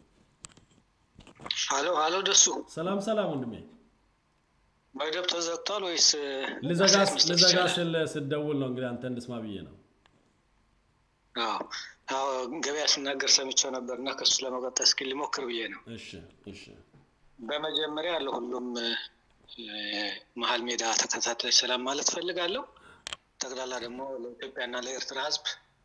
ሀሎ ሀሎ፣ ደሱ ሰላም ሰላም ወንድሜ። መደብ ተዘግቷል ወይስ ልዘጋ ስል ስደውል ነው እንግዲህ አንተ እንድስማ ብዬ ነው። አዎ ገበያ ስናገር ሰምቼው ነበር እና ከሱ ለመቀጠል እስኪ ሊሞክር ብዬ ነው። እሺ እሺ። በመጀመሪያ ለሁሉም መሀል ሜዳ ተከታታይ ሰላም ማለት ፈልጋለሁ። ጠቅላላ ደግሞ ለኢትዮጵያና ለኤርትራ ሕዝብ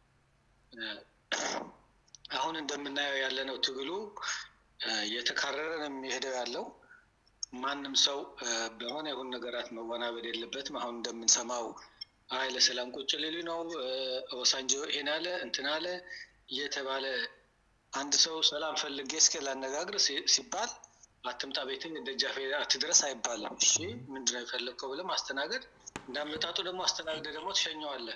አሁን እንደምናየው ያለነው ትግሉ እየተካረረ ነው የሚሄደው ያለው ማንም ሰው በሆነ የሆኑ ነገራት መወናበድ የለበትም። አሁን እንደምንሰማው አይ ለሰላም ቁጭ ሊሉ ነው ኦባሳንጆ ይሄን አለ እንትን አለ እየተባለ አንድ ሰው ሰላም ፈልጌ እስከ ላነጋግር ሲባል አትምጣ ቤትን ደጃፌ አትድረስ አይባልም። እሺ ምንድን ነው የፈለግከው ብለህ ማስተናገድ እንዳመጣጡ ደግሞ አስተናግደ ደግሞ ትሸኘዋለህ።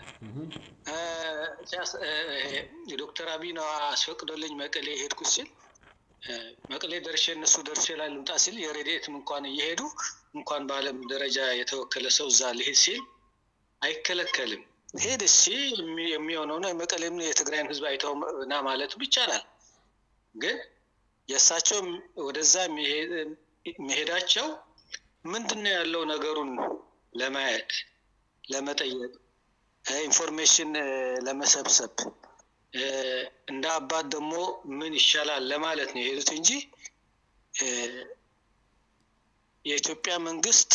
ዶክተር አብይ ነው አስፈቅዶልኝ መቀሌ ሄድኩት ሲል መቀሌ ደርሼ እነሱ ደርሼ ላይ ልምጣ ሲል የሬዲኤትም እንኳን እየሄዱ እንኳን በዓለም ደረጃ የተወከለ ሰው እዛ ልሄድ ሲል አይከለከልም። ሄድ እሺ የሚሆነው ነው። የመቀሌም የትግራይን ህዝብ አይተው ና ማለቱ ይቻላል። ግን የእሳቸው ወደዛ መሄዳቸው ምንድን ነው ያለው ነገሩን ለማየት ለመጠየቅ፣ ኢንፎርሜሽን ለመሰብሰብ እንደ አባት ደግሞ ምን ይሻላል ለማለት ነው የሄዱት እንጂ የኢትዮጵያ መንግስት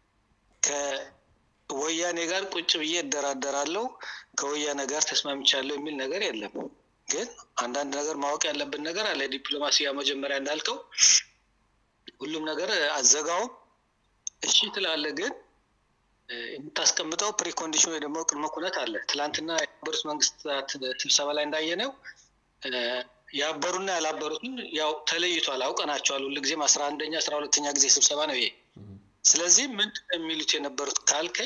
ከወያኔ ጋር ቁጭ ብዬ እደራደራለሁ ከወያኔ ጋር ተስማምቻለሁ የሚል ነገር የለም። ግን አንዳንድ ነገር ማወቅ ያለብን ነገር አለ። ዲፕሎማሲ ያው መጀመሪያ እንዳልከው ሁሉም ነገር አዘጋውም እሺ ትላለህ፣ ግን የምታስቀምጠው ፕሪኮንዲሽን ወይ ደግሞ ቅድመ ኩነት አለ። ትላንትና የተባበሩት መንግስታት ስብሰባ ላይ እንዳየነው ያበሩና ያላበሩትን ያው ተለይቷል፣ አውቀናቸዋል። ሁልጊዜም አስራ አንደኛ አስራ ሁለተኛ ጊዜ ስብሰባ ነው ይሄ። ስለዚህ ምንድን ነው የሚሉት የነበሩት ካልከኝ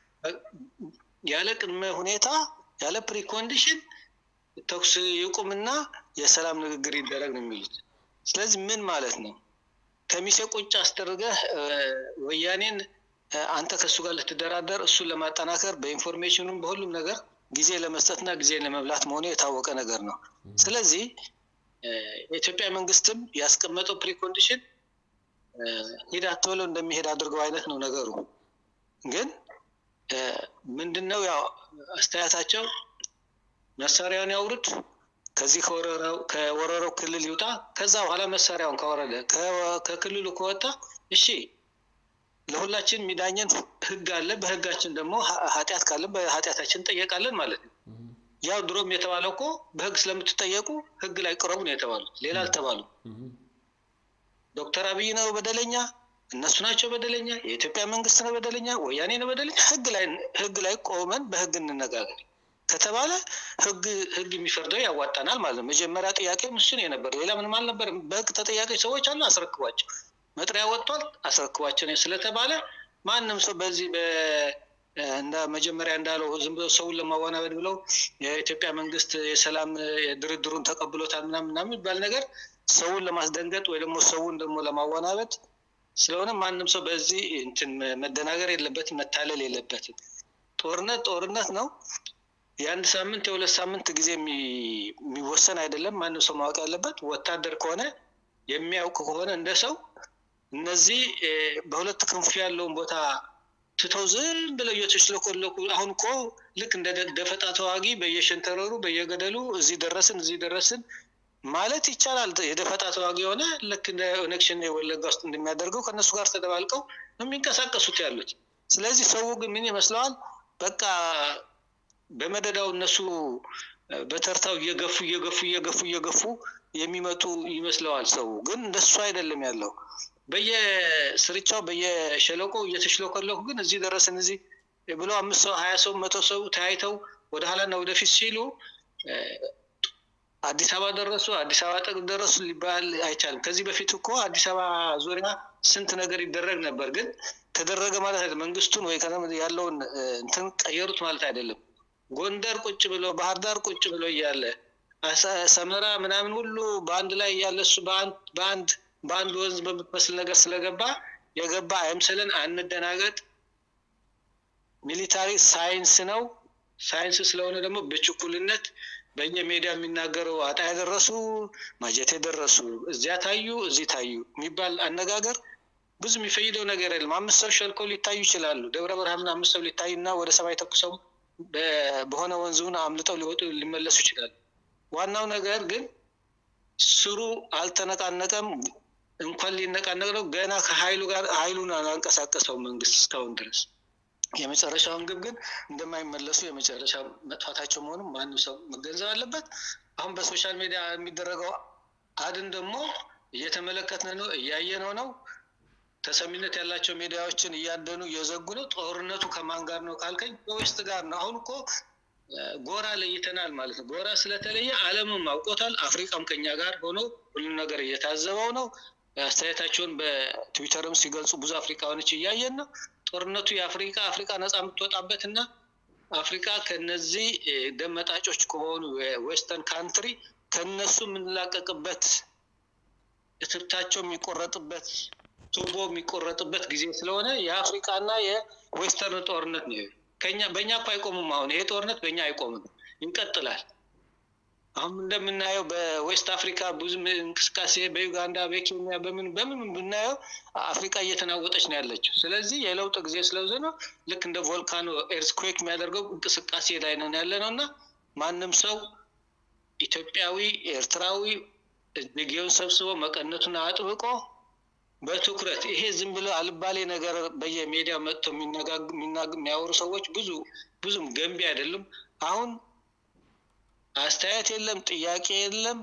ያለ ቅድመ ሁኔታ ያለ ፕሪኮንዲሽን ተኩስ ይቁምና የሰላም ንግግር ይደረግ ነው የሚሉት። ስለዚህ ምን ማለት ነው? ከሚሴ ቁጭ አስደርገህ ወያኔን አንተ ከእሱ ጋር ልትደራደር እሱን ለማጠናከር በኢንፎርሜሽኑም በሁሉም ነገር ጊዜ ለመስጠትና ጊዜ ለመብላት መሆኑ የታወቀ ነገር ነው። ስለዚህ የኢትዮጵያ መንግስትም ያስቀመጠው ፕሪኮንዲሽን ሂድ አትበለው እንደሚሄድ አድርገው አይነት ነው ነገሩ። ግን ምንድን ነው ያው አስተያየታቸው መሳሪያውን ያውርድ፣ ከዚህ ከወረረው ክልል ይውጣ። ከዛ በኋላ መሳሪያውን ካወረደ ከክልሉ ከወጣ እሺ ለሁላችን የሚዳኘን ህግ አለ። በህጋችን ደግሞ ኃጢአት ካለ በኃጢአታችን እንጠየቃለን ማለት ነው። ያው ድሮም የተባለው እኮ በህግ ስለምትጠየቁ ህግ ላይ ቅረቡ ነው የተባሉት፣ ሌላ አልተባሉ። ዶክተር አብይ ነው በደለኛ፣ እነሱ ናቸው በደለኛ፣ የኢትዮጵያ መንግስት ነው በደለኛ፣ ወያኔ ነው በደለኛ። ህግ ላይ ህግ ላይ ቆመን በህግ እንነጋገር ከተባለ ህግ ህግ የሚፈርደው ያዋጣናል ማለት ነው። መጀመሪያ ጥያቄም እሱ ነው የነበር፣ ሌላ ምንም አልነበረም። በህግ ተጠያቂ ሰዎች አሉ፣ አስረክቧቸው መጥሪያ ወጥቷል፣ አስረክቧቸው ነው ስለተባለ ማንም ሰው በዚህ እንደ መጀመሪያ እንዳለው ዝም ብሎ ሰውን ለማወናበድ ብለው የኢትዮጵያ መንግስት የሰላም ድርድሩን ተቀብሎታል ምናምን ምናምን የሚባል ነገር ሰውን ለማስደንገጥ ወይ ደግሞ ሰውን ደግሞ ለማወናበድ ስለሆነ ማንም ሰው በዚህ እንትን መደናገር የለበትም፣ መታለል የለበትም። ጦርነት ጦርነት ነው። የአንድ ሳምንት የሁለት ሳምንት ጊዜ የሚወሰን አይደለም። ማንም ሰው ማወቅ ያለበት ወታደር ከሆነ የሚያውቅ ከሆነ እንደ ሰው እነዚህ በሁለት ክንፍ ያለውን ቦታ ትተው ዝም ብለው እየተሽለኮለኩ አሁን እኮ ልክ እንደ ደፈጣ ተዋጊ በየሸንተረሩ በየገደሉ እዚህ ደረስን እዚህ ደረስን ማለት ይቻላል። የደፈጣ ተዋጊ የሆነ ልክ እንደ ኦነግ ሸኔ ወለጋ ውስጥ እንደሚያደርገው ከእነሱ ጋር ተደባልቀው ነው የሚንቀሳቀሱት ያሉት። ስለዚህ ሰው ግን ምን ይመስለዋል? በቃ በመደዳው እነሱ በተርታው እየገፉ እየገፉ እየገፉ እየገፉ የሚመጡ ይመስለዋል ሰው። ግን እንደሱ አይደለም ያለው። በየስርቻው በየሸለቆው እየተሽለኮለኩ ግን እዚህ ደረስን እዚህ ብሎ አምስት ሰው ሀያ ሰው መቶ ሰው ተያይተው ወደ ኋላና ወደፊት ሲሉ አዲስ አበባ ደረሱ፣ አዲስ አበባ ጠቅ ደረሱ ሊባል አይቻልም። ከዚህ በፊት እኮ አዲስ አበባ ዙሪያ ስንት ነገር ይደረግ ነበር። ግን ተደረገ ማለት አይደለም። መንግስቱን ወይ ያለውን እንትን ቀየሩት ማለት አይደለም። ጎንደር ቁጭ ብሎ ባህር ዳር ቁጭ ብሎ እያለ ሰመራ ምናምን ሁሉ በአንድ ላይ እያለ እሱ በአንድ በአንድ ወንዝ በምትመስል ነገር ስለገባ የገባ አይምሰለን፣ አንደናገጥ። ሚሊታሪ ሳይንስ ነው። ሳይንስ ስለሆነ ደግሞ በችኩልነት በየሜዲያ የሚናገረው አጣ ያደረሱ ማጀት የደረሱ እዚያ ታዩ እዚህ ታዩ የሚባል አነጋገር ብዙ የሚፈይደው ነገር የለም። አምስት ሰው ሸልከው ሊታዩ ይችላሉ። ደብረ ብርሃን አምስት ሰው ሊታዩ እና ወደ ሰማይ ተኩሰው በሆነ ወንዙን አምልጠው ሊወጡ ሊመለሱ ይችላሉ። ዋናው ነገር ግን ስሩ አልተነቃነቀም። እንኳን ሊነቃነቅ ነው ገና ከሀይሉ ጋር ሀይሉን አላንቀሳቀሰው መንግስት እስካሁን ድረስ የመጨረሻውን ግብ ግን እንደማይመለሱ የመጨረሻ መጥፋታቸው መሆኑን ማንም ሰው መገንዘብ አለበት። አሁን በሶሻል ሚዲያ የሚደረገው አድን ደግሞ እየተመለከትን ነው፣ እያየነው ነው። ተሰሚነት ያላቸው ሚዲያዎችን እያደኑ እየዘጉ ነው። ጦርነቱ ከማን ጋር ነው ካልከኝ ከዌስት ጋር ነው። አሁን እኮ ጎራ ለይተናል ማለት ነው። ጎራ ስለተለየ ዓለምም አውቆታል። አፍሪካም ከኛ ጋር ሆኖ ሁሉም ነገር እየታዘበው ነው። አስተያየታቸውን በትዊተርም ሲገልጹ ብዙ አፍሪካኖች እያየን ነው። ጦርነቱ የአፍሪካ አፍሪካ ነፃ የምትወጣበት እና አፍሪካ ከነዚህ ደመጣጮች ከሆኑ የዌስተርን ካንትሪ ከነሱ የምንላቀቅበት እትብታቸው የሚቆረጥበት ቱቦ የሚቆረጥበት ጊዜ ስለሆነ የአፍሪካና የዌስተርን ጦርነት ነው። ከኛ በእኛ እኮ አይቆምም። አሁን ይሄ ጦርነት በእኛ አይቆምም፣ ይቀጥላል። አሁን እንደምናየው በዌስት አፍሪካ ብዙ እንቅስቃሴ በዩጋንዳ፣ በኬንያ በምን በምን ብናየው አፍሪካ እየተናወጠች ነው ያለችው። ስለዚህ የለውጥ ጊዜ ስለዚ ነው። ልክ እንደ ቮልካኖ ኤርስኩዌክ የሚያደርገው እንቅስቃሴ ላይ ነን ያለ ነው እና ማንም ሰው ኢትዮጵያዊ፣ ኤርትራዊ እጅጌውን ሰብስቦ መቀነቱን አጥብቆ በትኩረት ይሄ ዝም ብሎ አልባሌ ነገር በየሜዲያ መጥተው የሚያወሩ ሰዎች ብዙ ብዙም ገንቢ አይደሉም። አሁን አስተያየት የለም፣ ጥያቄ የለም።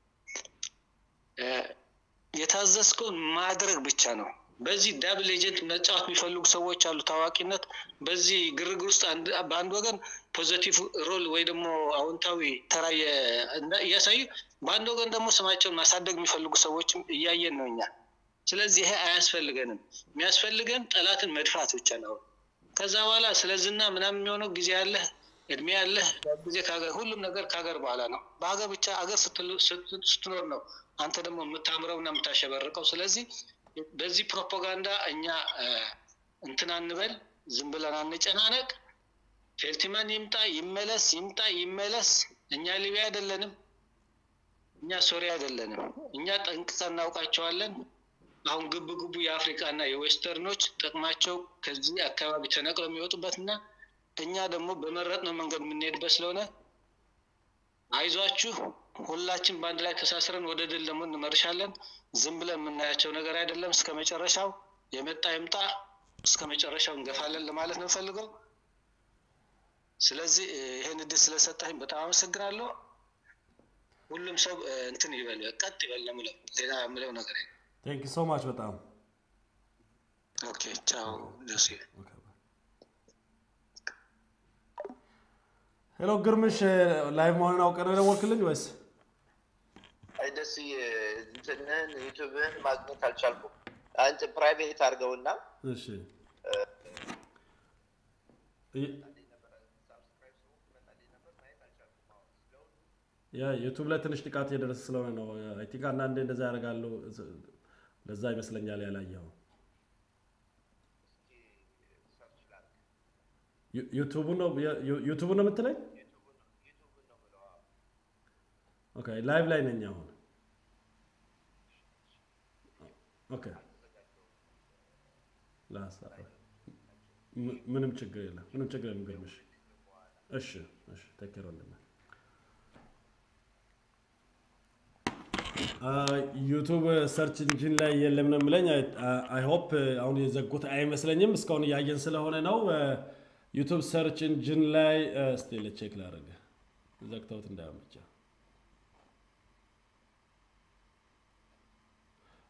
የታዘዝከውን ማድረግ ብቻ ነው። በዚህ ዳብል ኤጀንት መጫወት የሚፈልጉ ሰዎች አሉ። ታዋቂነት በዚህ ግርግር ውስጥ በአንድ ወገን ፖዘቲቭ ሮል ወይ ደግሞ አዎንታዊ ተራ እያሳዩ፣ በአንድ ወገን ደግሞ ስማቸውን ማሳደግ የሚፈልጉ ሰዎችም እያየን ነው እኛ። ስለዚህ ይሄ አያስፈልገንም። የሚያስፈልገን ጠላትን መድፋት ብቻ ነው። ከዛ በኋላ ስለ ዝና ምናምን የሚሆነው ጊዜ ያለህ እድሜ ያለህ ጊዜ ሁሉም ነገር ከሀገር በኋላ ነው። በሀገር ብቻ ሀገር ስትኖር ነው አንተ ደግሞ የምታምረው እና የምታሸበርቀው። ስለዚህ በዚህ ፕሮፓጋንዳ እኛ እንትን አንበል፣ ዝም ብለን አንጨናነቅ። ፌልቲማን ይምጣ ይመለስ፣ ይምጣ ይመለስ። እኛ ሊቢያ አይደለንም፣ እኛ ሶሪያ አይደለንም። እኛ ጠንቅቀን እናውቃቸዋለን። አሁን ግብ ግቡ የአፍሪካ እና የዌስተርኖች ጥቅማቸው ከዚህ አካባቢ ተነቅለው የሚወጡበት እና እኛ ደግሞ በመረጥነው መንገድ የምንሄድበት ስለሆነ አይዟችሁ፣ ሁላችን በአንድ ላይ ተሳስረን ወደ ድል ደግሞ እንመርሻለን። ዝም ብለን የምናያቸው ነገር አይደለም። እስከ መጨረሻው የመጣ ይምጣ፣ እስከ መጨረሻው እንገፋለን ለማለት ነው ፈልገው። ስለዚህ ይህን እድል ስለሰጣኝ በጣም አመሰግናለሁ። ሁሉም ሰው እንትን ይበል፣ ቀጥ ይበል ነው የምለው። ሌላ የምለው ነገር ቴንክ ሶ ማች በጣም ኦኬ። ቻው ደሴ። ሄሎ ግርምሽ፣ ላይቭ መሆንን አውቀህ ነው የደወልክልኝ ወይስ? አይ ደስ እንትንህን ዩቱብህን ማግኘት አልቻልኩም። አንተ ፕራይቬት አድርገውና እሺ ያ ዩቱብ ላይ ትንሽ ጥቃት እየደረሰ ስለሆነ ነው። አይ ቲንክ አንዳንዴ እንደዛ ያደርጋሉ። ለዛ ይመስለኛል ያላየው። ዩቱቡ ነው ዩቱቡ ነው የምትለኝ? ኦኬ ላይቭ ላይ ነኝ አሁን። ኦኬ ምንም ችግር የለም፣ ምንም ችግር የለም ግርምሽ። እሺ እሺ፣ ተከረ ወንድሜ ዩቱብ ሰርች ኢንጂን ላይ የለም ነው የምለኝ። አይ ሆፕ አሁን የዘጉት አይመስለኝም። እስካሁን እያየን ስለሆነ ነው። ዩቱብ ሰርች ኢንጂን ላይ እስቲ ለቼክ ላደርግ ዘግተውት እንዳይሆን ብቻ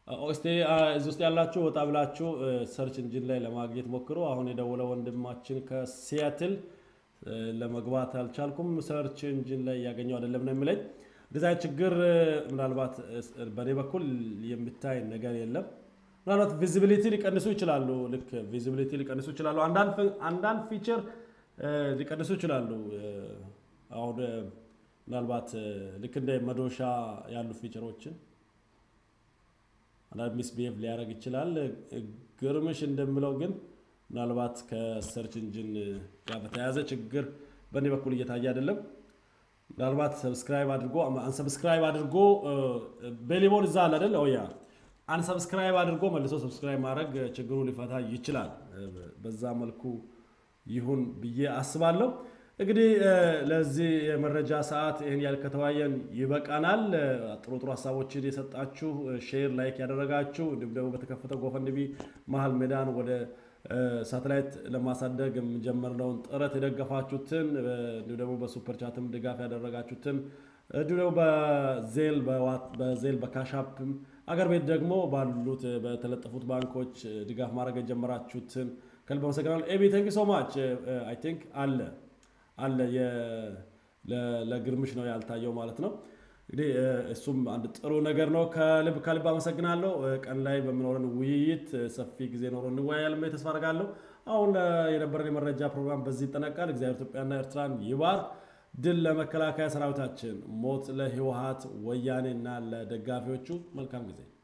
እስቲ እዚህ ውስጥ ያላችሁ ወጣ ብላችሁ ሰርች እንጂን ላይ ለማግኘት ሞክሩ። አሁን የደወለ ወንድማችን ከሲያትል ለመግባት አልቻልኩም፣ ሰርች እንጂን ላይ እያገኘው አይደለም ነው የሚለኝ። እንደዚህ አይነት ችግር ምናልባት በእኔ በኩል የሚታይ ነገር የለም። ምናልባት ቪዚቢሊቲ ሊቀንሱ ይችላሉ። ልክ ቪዚቢሊቲ ሊቀንሱ ይችላሉ። አንዳንድ ፊቸር ሊቀንሱ ይችላሉ። አሁን ምናልባት ልክ እንደ መዶሻ ያሉ ፊቸሮችን አንዳንድ ሚስቢሄቭ ሊያደርግ ይችላል። ግርምሽ እንደምለው ግን ምናልባት ከሰርች ኢንጂን ጋር በተያያዘ ችግር በእኔ በኩል እየታየ አይደለም። ምናልባት ሰብስክራይብ አድርጎ አንሰብስክራይብ አድርጎ ቤሊቦን እዛ አለ አይደል? ኦያ አንሰብስክራይብ አድርጎ መልሶ ሰብስክራይብ ማድረግ ችግሩ ሊፈታ ይችላል። በዛ መልኩ ይሁን ብዬ አስባለሁ። እንግዲህ ለዚህ የመረጃ ሰዓት ይህን ያህል ከተወያየን ይበቃናል። ጥሩ ጥሩ ሀሳቦችን የሰጣችሁ ሼር፣ ላይክ ያደረጋችሁ እንዲሁም ደግሞ በተከፈተው ጎፈንድሚ መሀል ሜዳን ወደ ሳተላይት ለማሳደግ የጀመርነውን ጥረት የደገፋችሁትን እንዲሁም ደግሞ በሱፐር ቻትም ድጋፍ ያደረጋችሁትን እንዲሁም ደግሞ በዜል በዜል በካሻፕም አገር ቤት ደግሞ ባሉት በተለጠፉት ባንኮች ድጋፍ ማድረግ የጀመራችሁትን ከልብ አመሰግናለሁ። ኤቢ ቴንክ ሶ ማች አይ ቲንክ አለ አለ ለግርምሽ ነው ያልታየው ማለት ነው። እንግዲህ እሱም አንድ ጥሩ ነገር ነው። ከልብ ከልብ አመሰግናለሁ። ቀን ላይ በሚኖረን ውይይት ሰፊ ጊዜ ኖሮ እንወያያለን ብዬ ተስፋ አደርጋለሁ። አሁን የነበረን የመረጃ ፕሮግራም በዚህ ይጠናቃል። እግዚአብሔር ኢትዮጵያና ኤርትራን ይባር። ድል ለመከላከያ ሰራዊታችን፣ ሞት ለህወሀት ወያኔና ለደጋፊዎቹ። መልካም ጊዜ